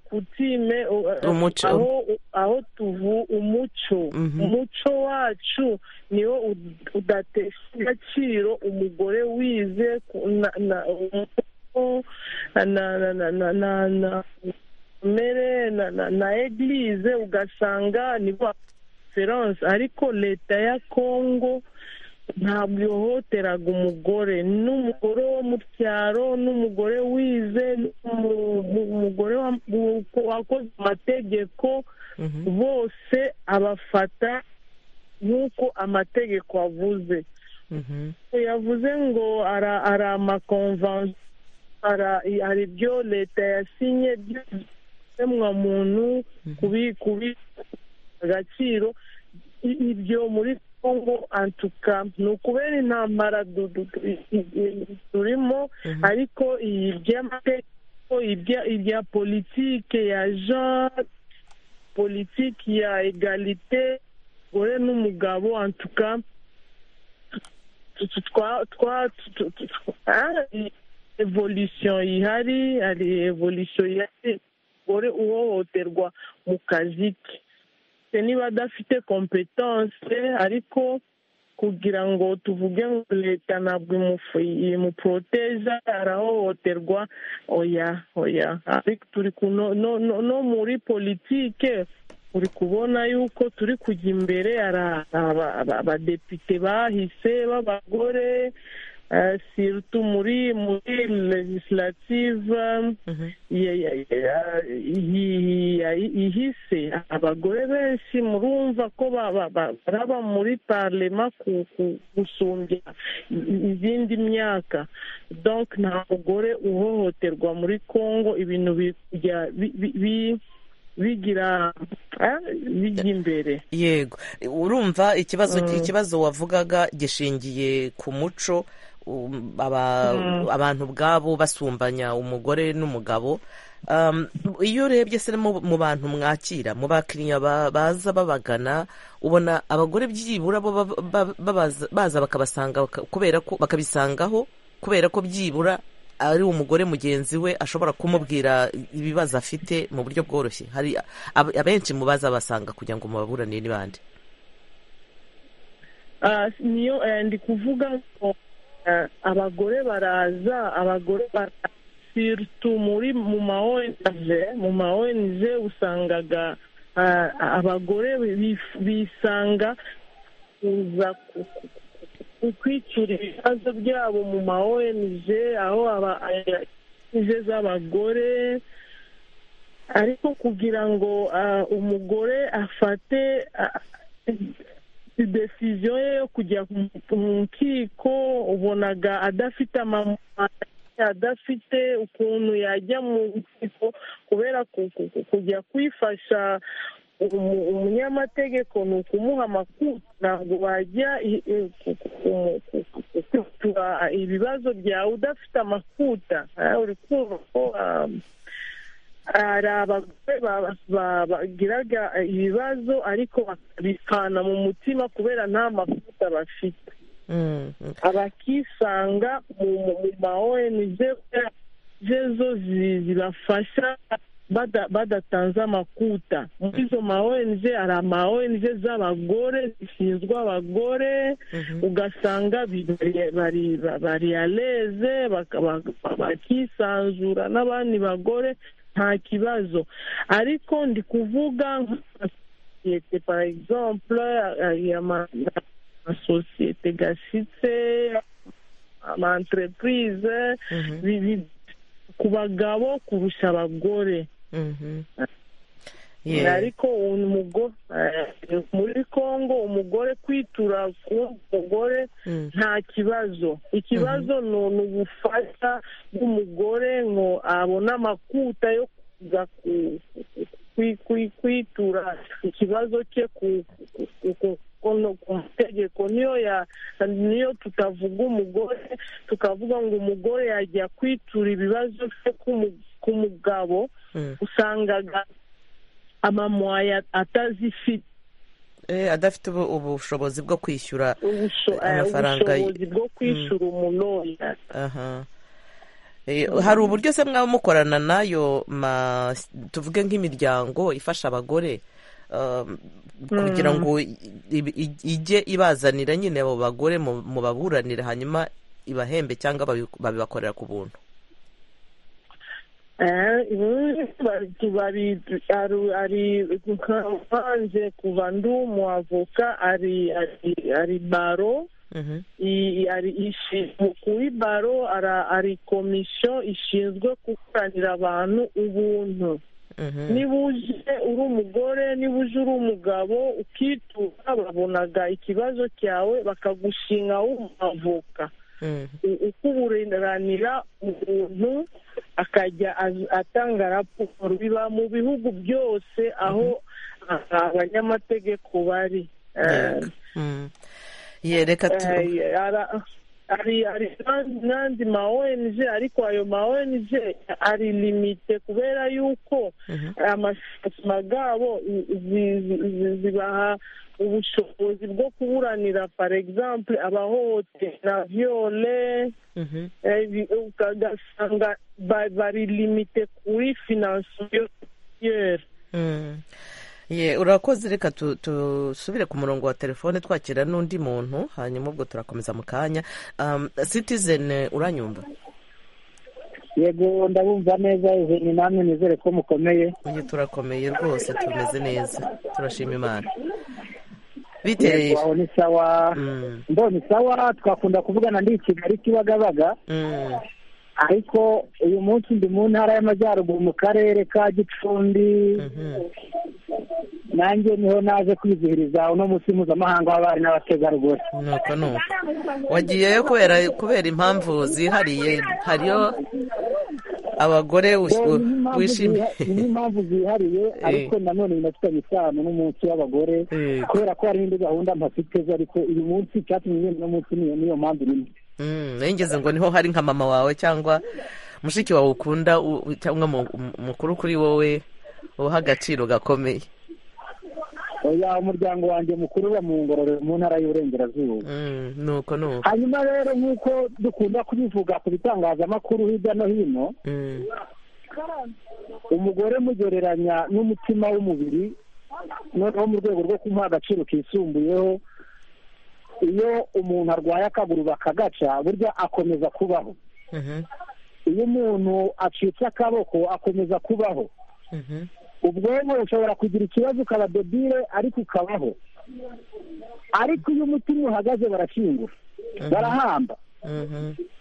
Speaker 10: kutime aho tuvu umuco umuco wacu niwo udatesha agaciro umugore wize na mere na egilize ugasanga nibo ariko leta ya kongo ntabwo ihohoteraga umugore n'umugore wo mu cyaro n'umugore wize n'umugore wakoze amategeko bose abafata nk'uko amategeko avuze yavuze ngo ari amakomvansiyo hari ibyo leta yasinye by'ikiremwamuntu kubi agaciro ibyo muri kongo antuka ni ukubera intambara turimo ariko iby'amategeko ibya politike ya jean politiki ya egalite gore n'umugabo antuka evolution ihari hari evolution ihari umugore uhohoterwa mu kazi ke niba adafite kompetanse ariko kugira ngo tuvuge ngo leta ntabwo imuporoteja arahohoterwa oya oya ariko turi no muri politike uri kubona yuko turi kujya imbere hari abadepite bahise b'abagore sirutu muri muri legislative ihise abagore benshi murumva ko baraba muri parlema gusumbya izindi myaka donc nta mugore uhohoterwa muri congo ibintu bigira bijya imbere
Speaker 1: yego urumva ikibazo ikibazo wavugaga gishingiye ku muco abantu ubwabo basumbanya umugore n'umugabo iyo urebye se mu bantu mwakira mu bakiriya baza babagana ubona abagore byibura baza bakabasanga kubera ko bakabisangaho kubera ko byibura ari umugore mugenzi we ashobora kumubwira ibibazo afite mu buryo bworoshye hari abenshi mu baza basanga kugira ngo mubaburanire n'ibandi
Speaker 10: niyo ndi kuvuga ngo abagore baraza abagore baraza muri mu ma onije mu ma onije usangaga abagore bisanga kuza kwicura ibibazo byabo mu ma ONG aho ONG z'abagore ariko kugira ngo umugore afate idesiziyo ye yo kujya mu nkiko ubonaga adafite amamara adafite ukuntu yajya mu nkiko kubera kujya kwifasha umunyamategeko ni ukumuha amakuru ntabwo wajya kutura ibibazo byawe udafite amakuta uri ko hari abagore bagiraga ibibazo ariko bakabikana mu mutima kubera nta makuta bafite abakisanga mu ma ONG zo zibafasha badatanze amakuta muri izo ma ONG hari ama ONG z'abagore zishinzwe abagore ugasanga bari aleze bakisanzura n'abandi bagore nta kibazo ariko ndi kuvuga nk'amasosiyete par exemple amasosiyete gashyitse ama entreprise ku bagabo kurusha abagore ariko muri congo umugore kwitura ku mugore nta kibazo ikibazo ni ubufasha bw'umugore ngo abone amakuta yo kuza kwitura ikibazo cye ku mategeko niyo tutavuga umugore tukavuga ngo umugore yajya kwitura ibibazo bye ku mugabo usangaga amamoya atazifite
Speaker 1: adafite ubushobozi bwo kwishyura amafaranga
Speaker 10: ubushobozi bwo kwishyura umunoya
Speaker 1: hari uburyo se mwaba mukorana nayo tuvuge nk'imiryango ifasha abagore kugira ngo ijye ibazanira nyine abo bagore mu baburanira hanyuma ibahembe cyangwa babibakorera ku buntu
Speaker 10: nkanze kuva ndi umuavoka ari baro kuri baro ari komisiyo ishinzwe gukoranira abantu ubuntu niba uje uri umugore niba uje uri umugabo ukitura babonaga ikibazo cyawe bakagushinga w'umwavoka ukuburanira umuntu akajya atanga raporo biba mu bihugu byose aho abanyamategeko bari
Speaker 1: reka
Speaker 10: hari hari n'andi ma ong ariko ayo ma ong ari limite kubera yuko amashyamba yabo zibaha ubushobozi bwo kuburanira for example abahohotera viole ugasanga bari limite kuri finansiyeri
Speaker 1: ye urakoze reka dusubire ku murongo wa telefone twakira n'undi muntu hanyuma ubwo turakomeza mu kanya citizen uranyumva
Speaker 6: yego ndabumva neza izeni namwe nizere ko mukomeye
Speaker 1: uyu turakomeye rwose tumeze neza turashima imana bitereye
Speaker 6: aho ni sawa mbonye sawa twakunda kuvugana ndi kigali kibagabaga ariko uyu munsi ndi mu ntara y'amajyaruguru mu karere ka gicumbi nanjye niho naje kwizihiriza uno munsi mpuzamahanga w'abari n'abategarugori
Speaker 1: nuko nuko wagiyeyo kubera kubera impamvu zihariye hariyo abagore wishimiye
Speaker 6: n'impamvu zihariye ariko nanone binafitanye isano n'umunsi w'abagore kubera ko hari n'indi gahunda mpafitezo ariko uyu munsi icyatumye nyine uno munsi niyo mpamvu irimo
Speaker 1: nengeze ngo niho hari nka mama wawe cyangwa mushiki wawe ukunda cyangwa mukuru kuri wowe uha agaciro gakomeye
Speaker 6: oya umuryango wanjye mukuru uba mu ngororero mu ntara y'uburengerazuba
Speaker 1: nuko nuko
Speaker 6: hanyuma rero nk'uko dukunda kubivuga ku bitangazamakuru hirya no hino umugore mugereranya n'umutima w'umubiri noneho mu rwego rwo kumuha agaciro kisumbuyeho iyo umuntu arwaye akaguru bakagaca burya akomeza kubaho iyo umuntu acitse akaboko akomeza kubaho ubwonko bushobora kugira ikibazo ukaba debire ariko ukabaho ariko iyo umutima uhagaze barashingura barahamba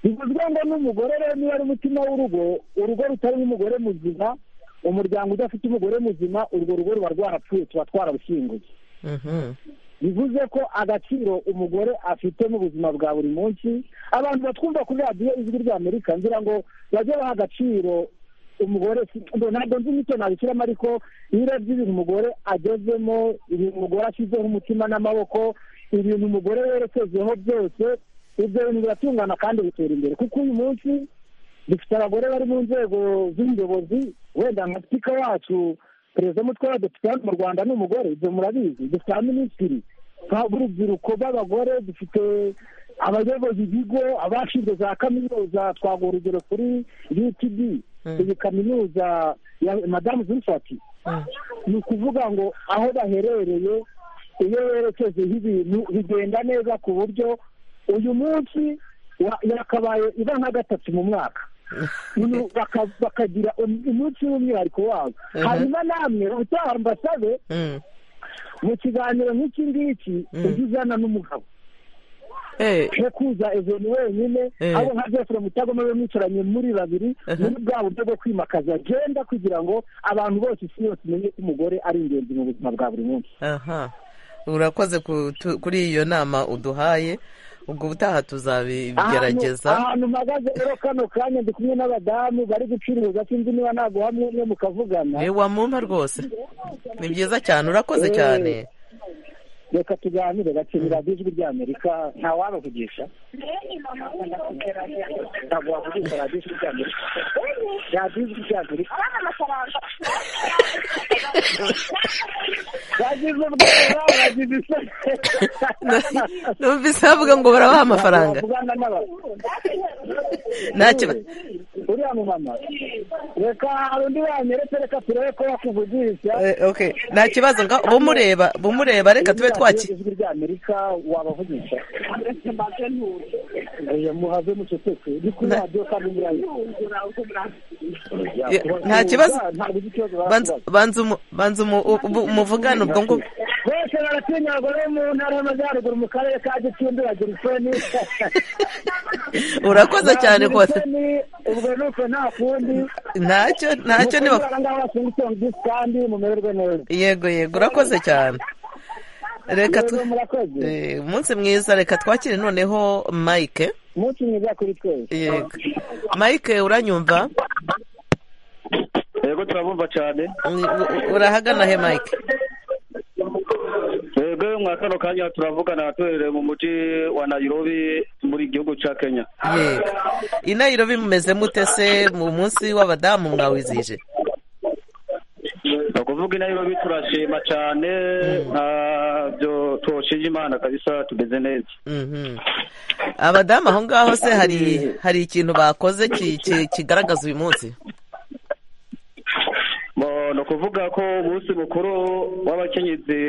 Speaker 6: bivuze ngo n'umugore rero niba ari umutima w'urugo urugo rutarimo umugore muzima umuryango udafite umugore muzima urwo rugo ruba rwarapfuye tuba twarabushinguye bivuze ko agaciro umugore afite mu buzima bwa buri munsi abantu batwumva kuri radiyo ijwi rya amerika ngira ngo bajye baha agaciro umugore ntabwo nzi imico nabishyiramo ariko iyo urebye ibintu umugore agezemo ibintu umugore ashyizeho umutima n'amaboko ibintu umugore werekejeho byose ibyo bintu biratungana kandi bitera imbere kuko uyu munsi dufite abagore bari mu nzego z'ubuyobozi wenda nka sipika wacu perezida w'umutwe w'abadepite hano mu rwanda ni umugore ibyo murabizi dufite abaminisitiri b'urubyiruko b'abagore dufite abayobozi ibigo abashinzwe za kaminuza twaguha urugero kuri utd iyi kaminuza ya madamu zurifati ni ukuvuga ngo aho baherereye iyo werekejeho ibintu bigenda neza ku buryo uyu munsi yakabaye iba nka gatatu mu mwaka bakagira umunsi w'umwihariko wabo hanyuma namwe utaha ambasabe mu kiganiro nk'iki ngiki ujye uzana n'umugabo nko kuza eveni wenyine abo nka jefure mutagoma we mwicaranye muri babiri muri bwa buryo bwo kwimakaza agenda kugira ngo abantu bose isi yose imenye ko umugore ari ingenzi mu buzima bwa buri munsi
Speaker 1: urakoze kuri iyo nama uduhaye ubwo ubutaha tuzabigerageza
Speaker 6: ahantu mpagaze rero kano kanya ndi kumwe n'abadamu bari gucuruza sinzi niba naguhamwe mwe mukavugana
Speaker 1: wamumpa rwose ni byiza cyane urakoze cyane
Speaker 6: reka tuganire bakenera ijwi rya amerika ntawabavugisha ntabwo wavugisha radiyo ijwi rya amerika radiyo ijwi rya amerika bagize ubwoba bagize isoni
Speaker 1: numvise bavuga ngo barabaha amafaranga
Speaker 6: uriya mumama reka hari undi wanyeretse reka turebe ko yakuvugisha
Speaker 1: nta kibazo bumureba bumureba reka tube twakira
Speaker 6: ijwi rya amerika wabavugisha muhave muceceke ni kuri radiyo kandi
Speaker 1: nta kibazo banza umuvugane ubwo ngubwo
Speaker 6: bose baratinya abagore mu ntara y'amajyaruguru mu karere ka gicumbi bagira isoni
Speaker 1: urakoze cyane rwose
Speaker 6: ubwo nuko nta kundi
Speaker 1: ntacyo ntacyo niba
Speaker 6: ngaho basunga isongi kandi mumererwe neza
Speaker 1: yego yego urakoze cyane reka umunsi mwiza reka twakire noneho mike
Speaker 6: umunsi mwiza kuri twese
Speaker 1: yego mike uranyumva
Speaker 13: yego turabumva cyane
Speaker 1: urahagana he mike
Speaker 13: twebwe mwa kano kanya turavugana tuhereye mu mujyi wa nayirobi muri gihugu cya kenya
Speaker 1: yego i nayirobi mumeze mute se mu munsi w'abadamu mwawizije
Speaker 13: ni ukuvuga i nayirobi turashima cyane ntabyo twoshije imana kabisa tumeze neza
Speaker 1: Mhm. abadamu aho ngaho se hari hari ikintu bakoze ki- ki- kigaragaza uyu munsi
Speaker 13: Bo, ni ukuvuga ko umunsi mukuru w'abakenyezi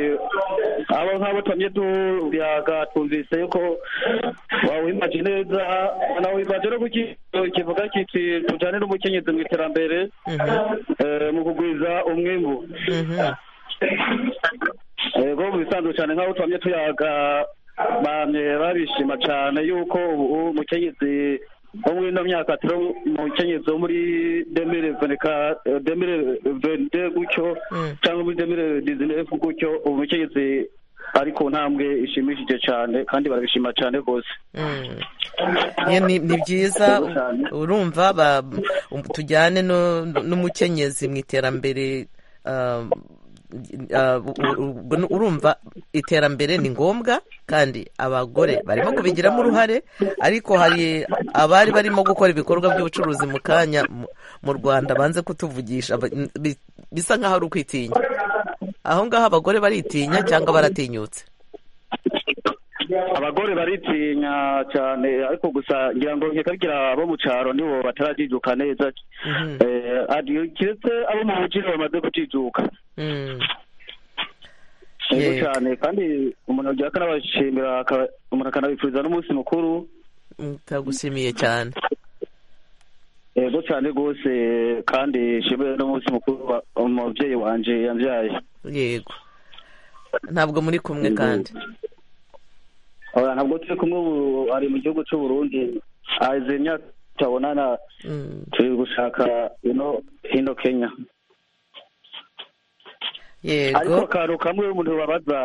Speaker 13: abo nk'abo twamye tuyaga twumvise yuko wawimaje neza nawimaje no kuki kivuga kiti tujyane n'umukenyezi mu iterambere eh, mu kugwiza umwimbu yego mu bisanzwe cyane nk'aho twamye tuyaga bamye babishima cyane yuko ubu umukenyezi wo muri ino myaka atari umukenyezi wo muri demire veneka demire vende gutyo cyangwa muri demire dizinefu gutyo ubu umukenyezi ari ku ntambwe ishimishije cyane kandi barabishima cyane rwose
Speaker 1: Mm. Ye, ni ni byiza urumva ba- um- tujyane no- n'umukenyezi mu iterambere ah, ah, u- u- urumva iterambere ni ngombwa kandi abagore barimo kubigiramo uruhare ariko hari abari barimo gukora ibikorwa by'ubucuruzi mu kanya mu- mu rwanda banze kutuvugisha ba- bi- bisa nk'aho ari ukwitinya aho ngaho abagore baritinya cyangwa baratinyutse
Speaker 13: abagore baritinya cyane ariko gusa ngira ngo nkikagira abo mu cyaro nibo batarajijuka neza Eh, ari- kiretse abo mu mujyi nibo bamaze kujijuka
Speaker 1: Mm.
Speaker 13: yego
Speaker 1: Yego.
Speaker 13: cyane kandi umuntu agira akanabashimira aka- umuntu akanabifuriza n'umunsi mukuru
Speaker 1: ndagushimiye cyane
Speaker 13: yego cyane rwose kandi nshimire n'umunsi mukuru wa- umubyeyi wanjye yabyaye
Speaker 1: yego ntabwo muri kumwe kandi
Speaker 13: Oya, ntabwo turi kumwe ubu ari mu gihugu cy'u Burundi azi imyaka tutabonana turi gushaka ino hino kenya ariko
Speaker 1: yego
Speaker 13: akantu kamwe umuntu babaza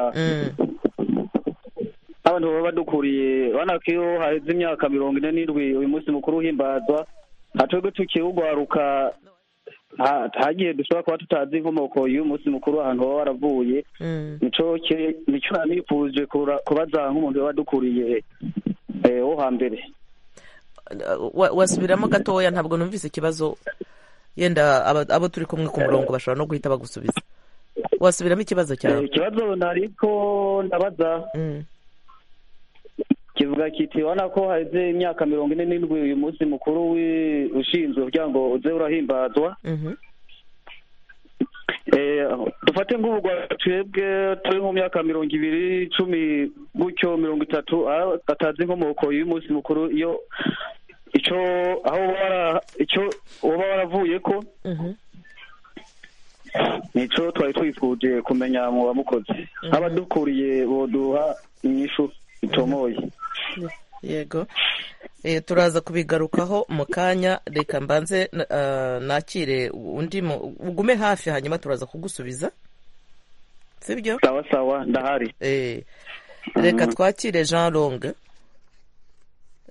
Speaker 13: abantu baba badukuriye urabona ko iyo haheze imyaka mirongo ine n'indwi uyu munsi mukuru uhimbazwa nta twebwe tukiwugwaruka nta- nta gihe dushobora kuba tutazi inkomoko y'uyu munsi mukuru ahantu baba waravuye nicyo ki- nicyo nanifuje kura- kubaza nk'umuntu waba adukuriye eh, wo hambere
Speaker 1: Wa- wasubiramo gatoya ntabwo numvise ikibazo yenda aba- abo turi kumwe ku murongo bashobora no guhita bagusubiza wasubiramo ikibazo
Speaker 13: Eh,
Speaker 1: cyawe
Speaker 13: ikibazo nariko ndabaza kivuga kiti urabona ko haheze imyaka mirongo ine n'indwi uyu munsi mukuru wi- ushinzwe kugira ngo uze urahimbazwa
Speaker 1: Mhm.
Speaker 13: Eh, dufate nk'ubugwa twebwe turi mu myaka mirongo ibiri cumi gutyo mirongo itatu aho batazi inkomoko y'uyu munsi mukuru iyo ico aho uba wara- ico uba waravuye ko nico twari twifuje kumenya mu bamukozi abadukuriye boduha inyishu itomoye
Speaker 1: yego Eh, turaza kubigarukaho mu kanya reka mbanze na- ah, nakire undi mu- ugume hafi hanyuma turaza kugusubiza sibyo
Speaker 13: sawa sawa ndahari
Speaker 1: reka twakire jean longue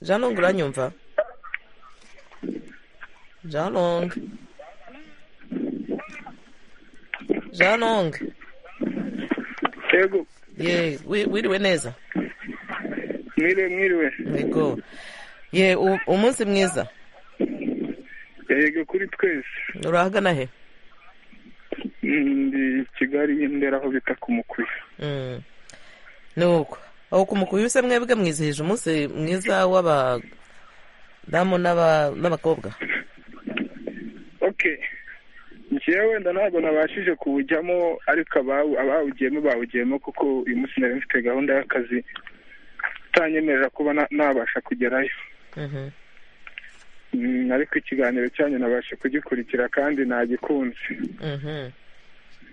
Speaker 1: jean longue uranyumva jean longue jean longue
Speaker 14: yego
Speaker 1: ye wi- wiriwe neza
Speaker 14: mwiriwe mwiriwe
Speaker 1: yego ye u- umunsi mwiza
Speaker 14: yego kuri twese
Speaker 1: urahagana he
Speaker 14: ndi kigali ndera aho bita ku mukuya
Speaker 1: Mm. ni uko aho ku mukubi se mwebwe mwizihije umunsi mwiza w'abadamu n'aba- n'abakobwa
Speaker 14: okay njyewe wenda ntabwo nabashije kuwujyamo ariko abawu- abawugiyemo bawugiyemo kuko uyu munsi nari mfite gahunda y'akazi utanyemerera kuba na- nabasha kugerayo
Speaker 1: Mhm.
Speaker 14: Mm, ariko ikiganiro cyanyu nabasha kugikurikira kandi nagikunze
Speaker 1: Mhm.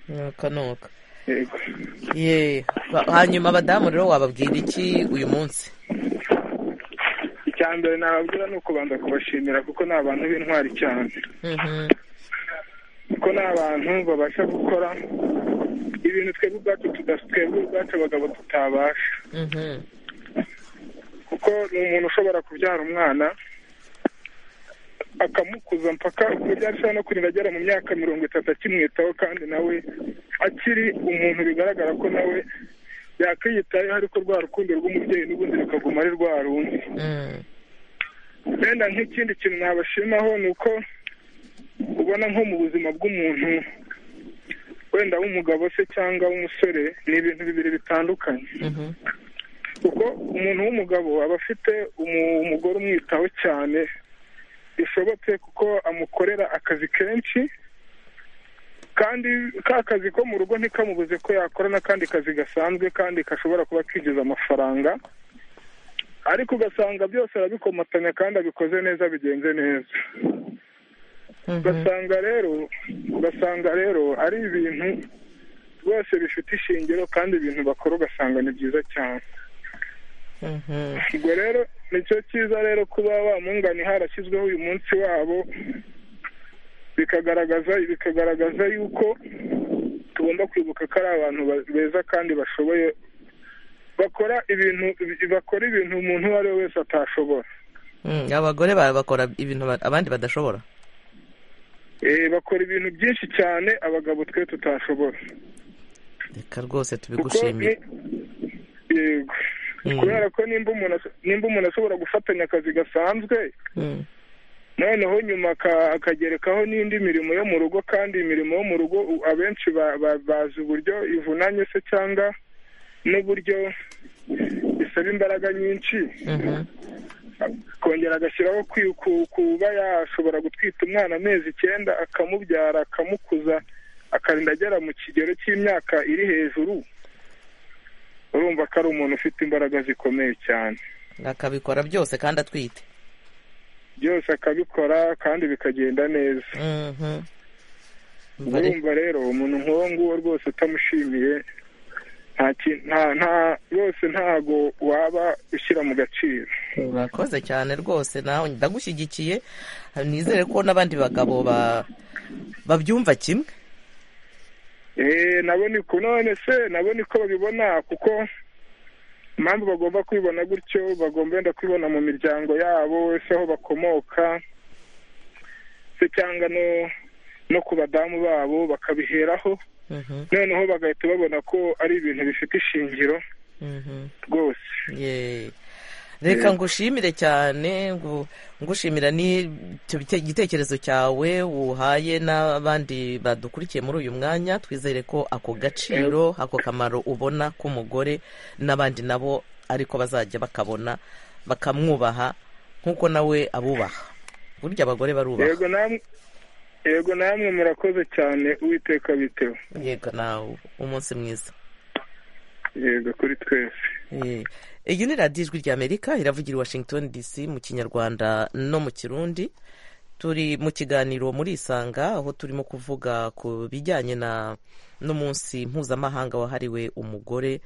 Speaker 1: nuka nuka
Speaker 14: yego
Speaker 1: ye Ba- hanyuma abadamu rero wababwira iki uyu munsi
Speaker 14: icya mbere nababwira ni ukubanza kubashimira kuko ni abantu b'intwari cyane
Speaker 1: Mhm.
Speaker 14: kuko ni abantu babasha gukora ibintu twebwe ubwacu tuda- twebwe ubwacu abagabo tutabasha
Speaker 1: Mhm.
Speaker 14: kuko ni umuntu ushobora kubyara umwana akamukuza mpaka kubyara ashobora no kurinda agera mu myaka mirongo itatu akimwitaho kandi nawe akiri umuntu bigaragara ko nawe yakwiyitayeho ariko rwa rukundo rw'umubyeyi n'ubundi rukaguma ari rwa rundi wenda nk'ikindi kintu nabashimaho ni uko ubona nko mu buzima bw'umuntu wenda w'umugabo se cyangwa w'umusore ni ibintu bibiri bitandukanye kuko umuntu w'umugabo aba afite umu- umugore umwitaho cyane bishobotse kuko amukorera akazi kenshi kandi ka kazi ko mu rugo ntikamubuze ko yakora n'akandi kazi gasanzwe kandi gashobora kuba kinjiza amafaranga ariko ugasanga byose arabikomatanya kandi abikoze neza bigenze neza ugasanga rero ugasanga rero ari ibintu rwose bifite ishingiro kandi ibintu bakora ugasanga ni byiza cyane ubwo rero nicyo cyiza rero kuba wamungani harashyizweho uyu munsi wabo bikagaragaza bikagaragaza yuko tugomba kwibuka ko ari abantu ba- beza kandi bashoboye bakora ibintu bakora ibintu umuntu uwo ari we wese atashobora
Speaker 1: Mm, abagore ba- bakora ibintu ba- abandi badashobora
Speaker 14: Eh, bakora ibintu byinshi cyane abagabo twe tutashobora
Speaker 1: reka rwose
Speaker 14: kuko
Speaker 1: tubigushimire
Speaker 14: ni- yego
Speaker 1: Mm.
Speaker 14: kubera ko nimba umuntu aso- nimba umuntu ashobora gufatanya akazi gasanzwe
Speaker 1: Mm.
Speaker 14: noneho nyuma aka- akagerekaho n'indi mirimo yo mu rugo kandi imirimo yo mu rugo u- abenshi ba- ba- bazi uburyo ivunanye se cyangwa n'uburyo bisaba imbaraga nyinshi kongera agashyiraho kwi- ku- kuba yashobora gutwita umwana amezi icyenda akamubyara akamukuza akarinda agera mu kigero cy'imyaka iri hejuru urumva ko ari umuntu ufite imbaraga zikomeye cyane
Speaker 1: akabikora byose kandi atwite
Speaker 14: byose akabikora kandi bikagenda neza
Speaker 1: Mhm. Mbare-
Speaker 14: urumva rero umuntu nk'uwo nguwo rwose utamushimiye nta ki- nta- nta rwose ntago waba ushyira mu gaciro
Speaker 1: urakoze cyane rwose nawe ndagushyigikiye nizere ko n'abandi bagabo ba- babyumva kimwe
Speaker 14: Eh, nabo ni ku none se nabo niko babibona kuko impamvu bagomba kwibona gutyo bagomba wenda kwibona mu miryango yabo ese aho bakomoka se cyangwa no no ku badamu babo bakabiheraho noneho bagahita babona ko ari ibintu bifite ishingiro rwose
Speaker 1: Ye. reka ngushimire cyane ngu- ngushimira n'icyo bite- igitekerezo cyawe uhaye n'abandi badukurikiye muri uyu mwanya twizere ko ako gaciro ako kamaro ubona k'umugore n'abandi nabo ariko bazajya bakabona bakamwubaha nk'uko nawe abubaha burya abagore barubaha
Speaker 14: yego namwe yego namwe murakoze cyane uwiteka bitewe
Speaker 1: yego nawe umunsi mwiza
Speaker 14: yego kuri twese
Speaker 1: Eh, iyi ni radiyo ijwi ry'amerika iravugira i washington dc mu kinyarwanda no mu kirundi turi mu kiganiro muri isanga aho turimo kuvuga ku bijyanye na n'umunsi mpuzamahanga wahariwe umugore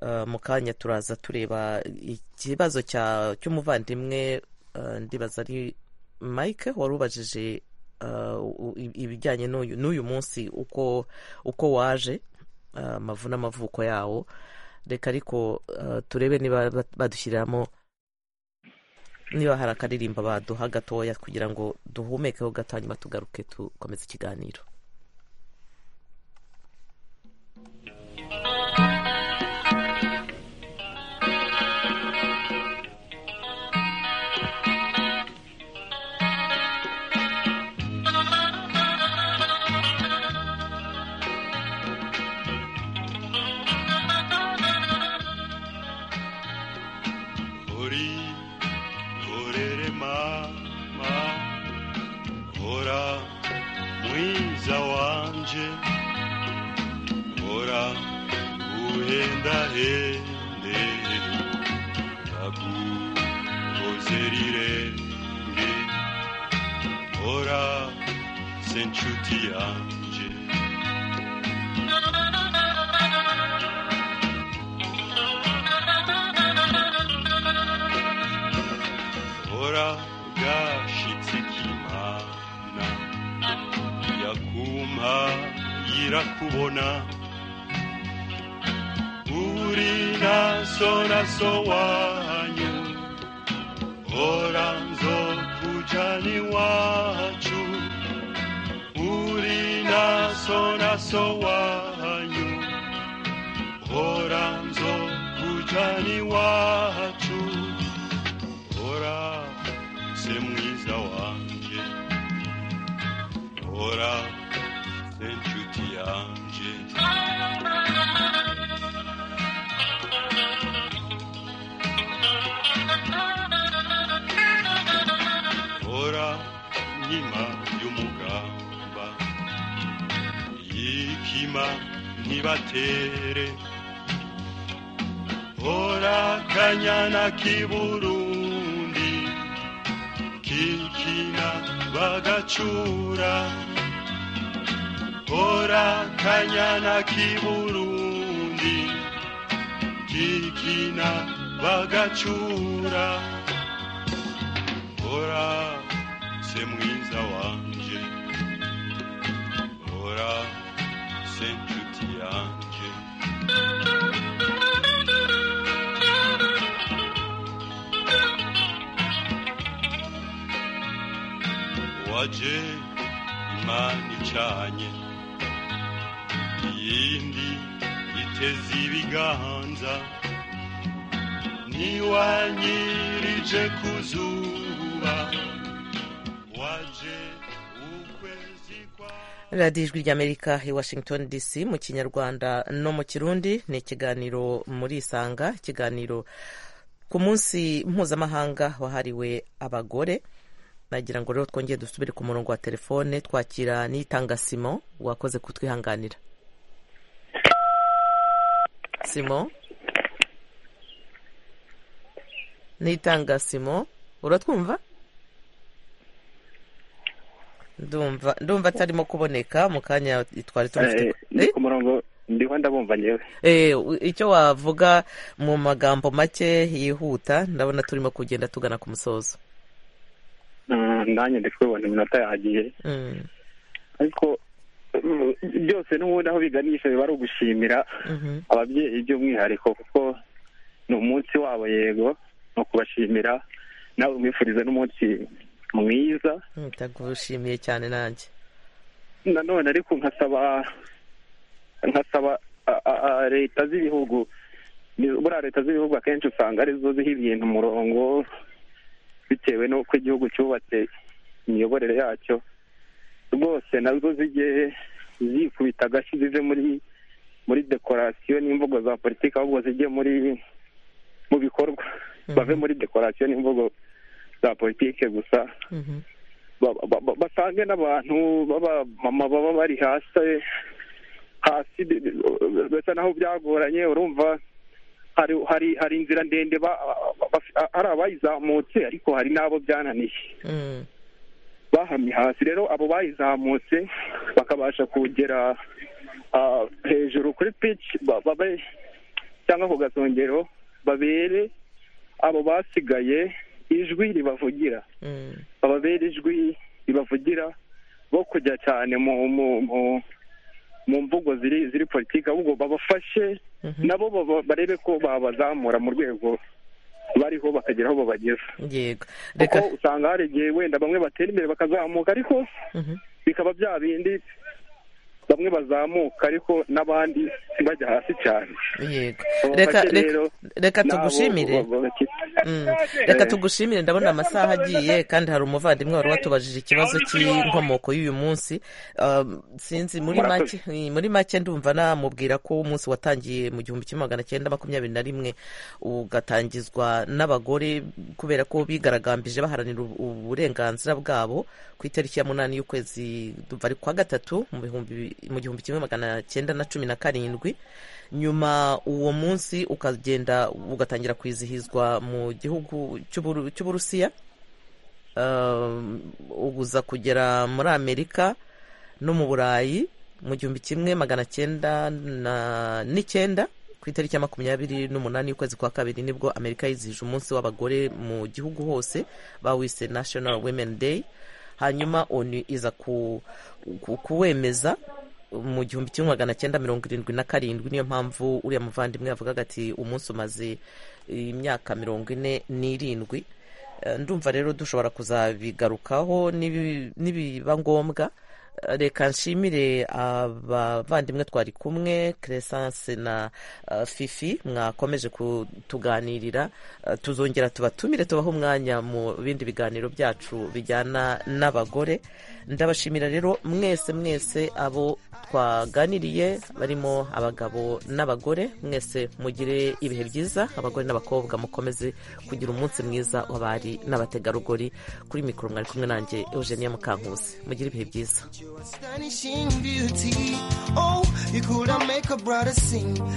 Speaker 1: Eh, mu kanya turaza tureba ikibazo cya- cy'umuvandimwe eh, ndibaza ari mike wari ubajije eh, u- i- ibijyanye n'uyu n'uyu munsi uko uko waje eh, amavu n'amavuko yawo reka ariko eh, turebe niba bat- badushyiriramo niba hari akaririmba baduha gatoya kugira ngo duhumekeho gato hanyuma tugaruke dukomeze ikiganiro
Speaker 15: Hori, horere mama Hora, mwiza wanje Hora, uhenda hende Nakukozerirenge Hora, senchuti yanje Hora gashitse kimana yakumpa yirakubona uri naso naso wanyu hora nzokujana iwacu uri naso naso wanyu hora nzo mujani wacu hora se mwiza wanjye hora se nshuti yanjye hora nkima y'umugamba yikima ntibatere hora kanyana k'iburundi kikina bagacura hora kanyana k'iburundi kikina bagacura hora se mwiza wanje hora se nshuti yanje waje imana icanye iyindi iteze ibiganza niwanyirije ku zuba waje ukwezi kwa
Speaker 1: radiyo ijwi ry'amerika i washington dc mu kinyarwanda no mu kirundi ni ikiganiro muri isanga ikiganiro ku munsi mpuzamahanga wahariwe abagore nagira ngo rero twongere dusubire ku murongo wa telefone twakira n'itanga simo wakoze kutwihanganira simo n'itanga simo uratwumva ndumva ndumva atarimo kuboneka mu kanya twari tumufite
Speaker 16: ni ku murongo ndiho ndabumva ngewe
Speaker 1: Eh, u- icyo wavuga mu magambo make yihuta ndabona turimo kugenda tugana ku musozo
Speaker 16: Mm, nanjye ndi kubibona iminota yagiye
Speaker 1: Mm.
Speaker 16: ariko mm, byose n'ubundi aho biganisha biba ari ugushimira
Speaker 1: Mhm.
Speaker 16: ababyeyi by'umwihariko kuko ni umunsi wabo yego ni ukubashimira nawe mwifurize n'umunsi mwiza
Speaker 1: Mm, ndagushimiye cyane nanjye
Speaker 16: nanone ariko nkasaba nkasaba a- a- a- leta z'ibihugu ni- buriya leta z'ibihugu akenshi usanga arizo ziha ibintu umurongo bitewe n'uko igihugu cyubatse imiyoborere yacyo rwose nazo zijye zikubita agashyi zive muri muri dekorasiyo n'imvugo za politiki ahubwo zijye muri mu bikorwa bave muri dekorasiyo n'imvugo za politiki gusa ba- ba- ba- basange n'abantu b'abamama baba bari hasi hasi bi- bi- bisa naho byagoranye urumva hari hari hari inzira ndende ba- ba- hari abayizamutse ariko hari n'abo byananiye
Speaker 1: Mm.
Speaker 16: bahamye hasi rero abo bayizamutse bakabasha kugera ah, hejuru kuri pitch ba- babe cyangwa ku gasongero babere abo basigaye ijwi ribavugira
Speaker 1: Mm.
Speaker 16: bababera ijwi ribavugira bo kujya cyane mu mu mu mu mvugo ziri ziri politiki ahubwo babafashe nabo baba- barebe ko babazamura mu rwego bariho bakagera aho babageza
Speaker 1: yego
Speaker 16: kuko usanga hari igihe wenda bamwe batera imbere bakazamuka ariko
Speaker 1: Mhm.
Speaker 16: bikaba bya bindi bamwe bazamuka ariko n'abandi bajya hasi cyane
Speaker 1: yego
Speaker 16: Babafashe
Speaker 1: reka reka
Speaker 16: rero,
Speaker 1: reka
Speaker 16: nabo
Speaker 1: tugushimire
Speaker 16: ba- ba-
Speaker 1: Mm. reka
Speaker 16: Eh.
Speaker 1: tugushimire ndabona amasaha agiye kandi hari umuvandimwe wari watubajije ikibazo cy'inkomoko y'uyu munsi Um, sinzi muri
Speaker 10: Murakoze.
Speaker 1: make muri make ndumva namubwira ko umunsi watangiye mu gihumbi kimwe magana cyenda makumyabiri na rimwe ugatangizwa n'abagore kubera ko bigaragambije baharanira ubu- uburenganzira bwabo ku itariki ya munani y'ukwezi ndumva ari kwa gatatu mu bihumbi- mu gihumbi kimwe magana cyenda na cumi na karindwi nyuma uwo munsi ukagenda ugatangira kwizihizwa mu gihugu cy'Uburu- cy'uburusiya Um, uguza kugera muri amerika no mu burayi mu gihumbi kimwe magana cyenda na- n'icyenda ku itariki ya makumyabiri n'umunani y'ukwezi kwa kabiri nibwo amerika yizihije umunsi w'abagore mu gihugu hose bawise national women day hanyuma onu iza ku- ku- kuwemeza mu gihumbi kimwe magana cyenda mirongo irindwi na karindwi niyo mpamvu uriya muvandimwe yavugaga ati umunsi umaze imyaka mirongo ine n'irindwi Eh, ndumva rero dushobora kuzabigarukaho nibi- nibiba ngombwa reka nshimire abavandimwe twari kumwe keresanse na fifi mwakomeje kutuganirira tuzongera tubatumire tubaho umwanya mu bindi biganiro byacu bijyana n'abagore ndabashimira rero mwese mwese abo twaganiriye barimo abagabo n'abagore mwese mugire ibihe byiza abagore n'abakobwa mukomeze kugira umunsi mwiza w'abari n'abategarugori kuri mikoro mwari kumwe nanjye eugenia mukankusi mugire ibihe byiza
Speaker 17: astonishing beauty. Oh, you could have make a brother sing.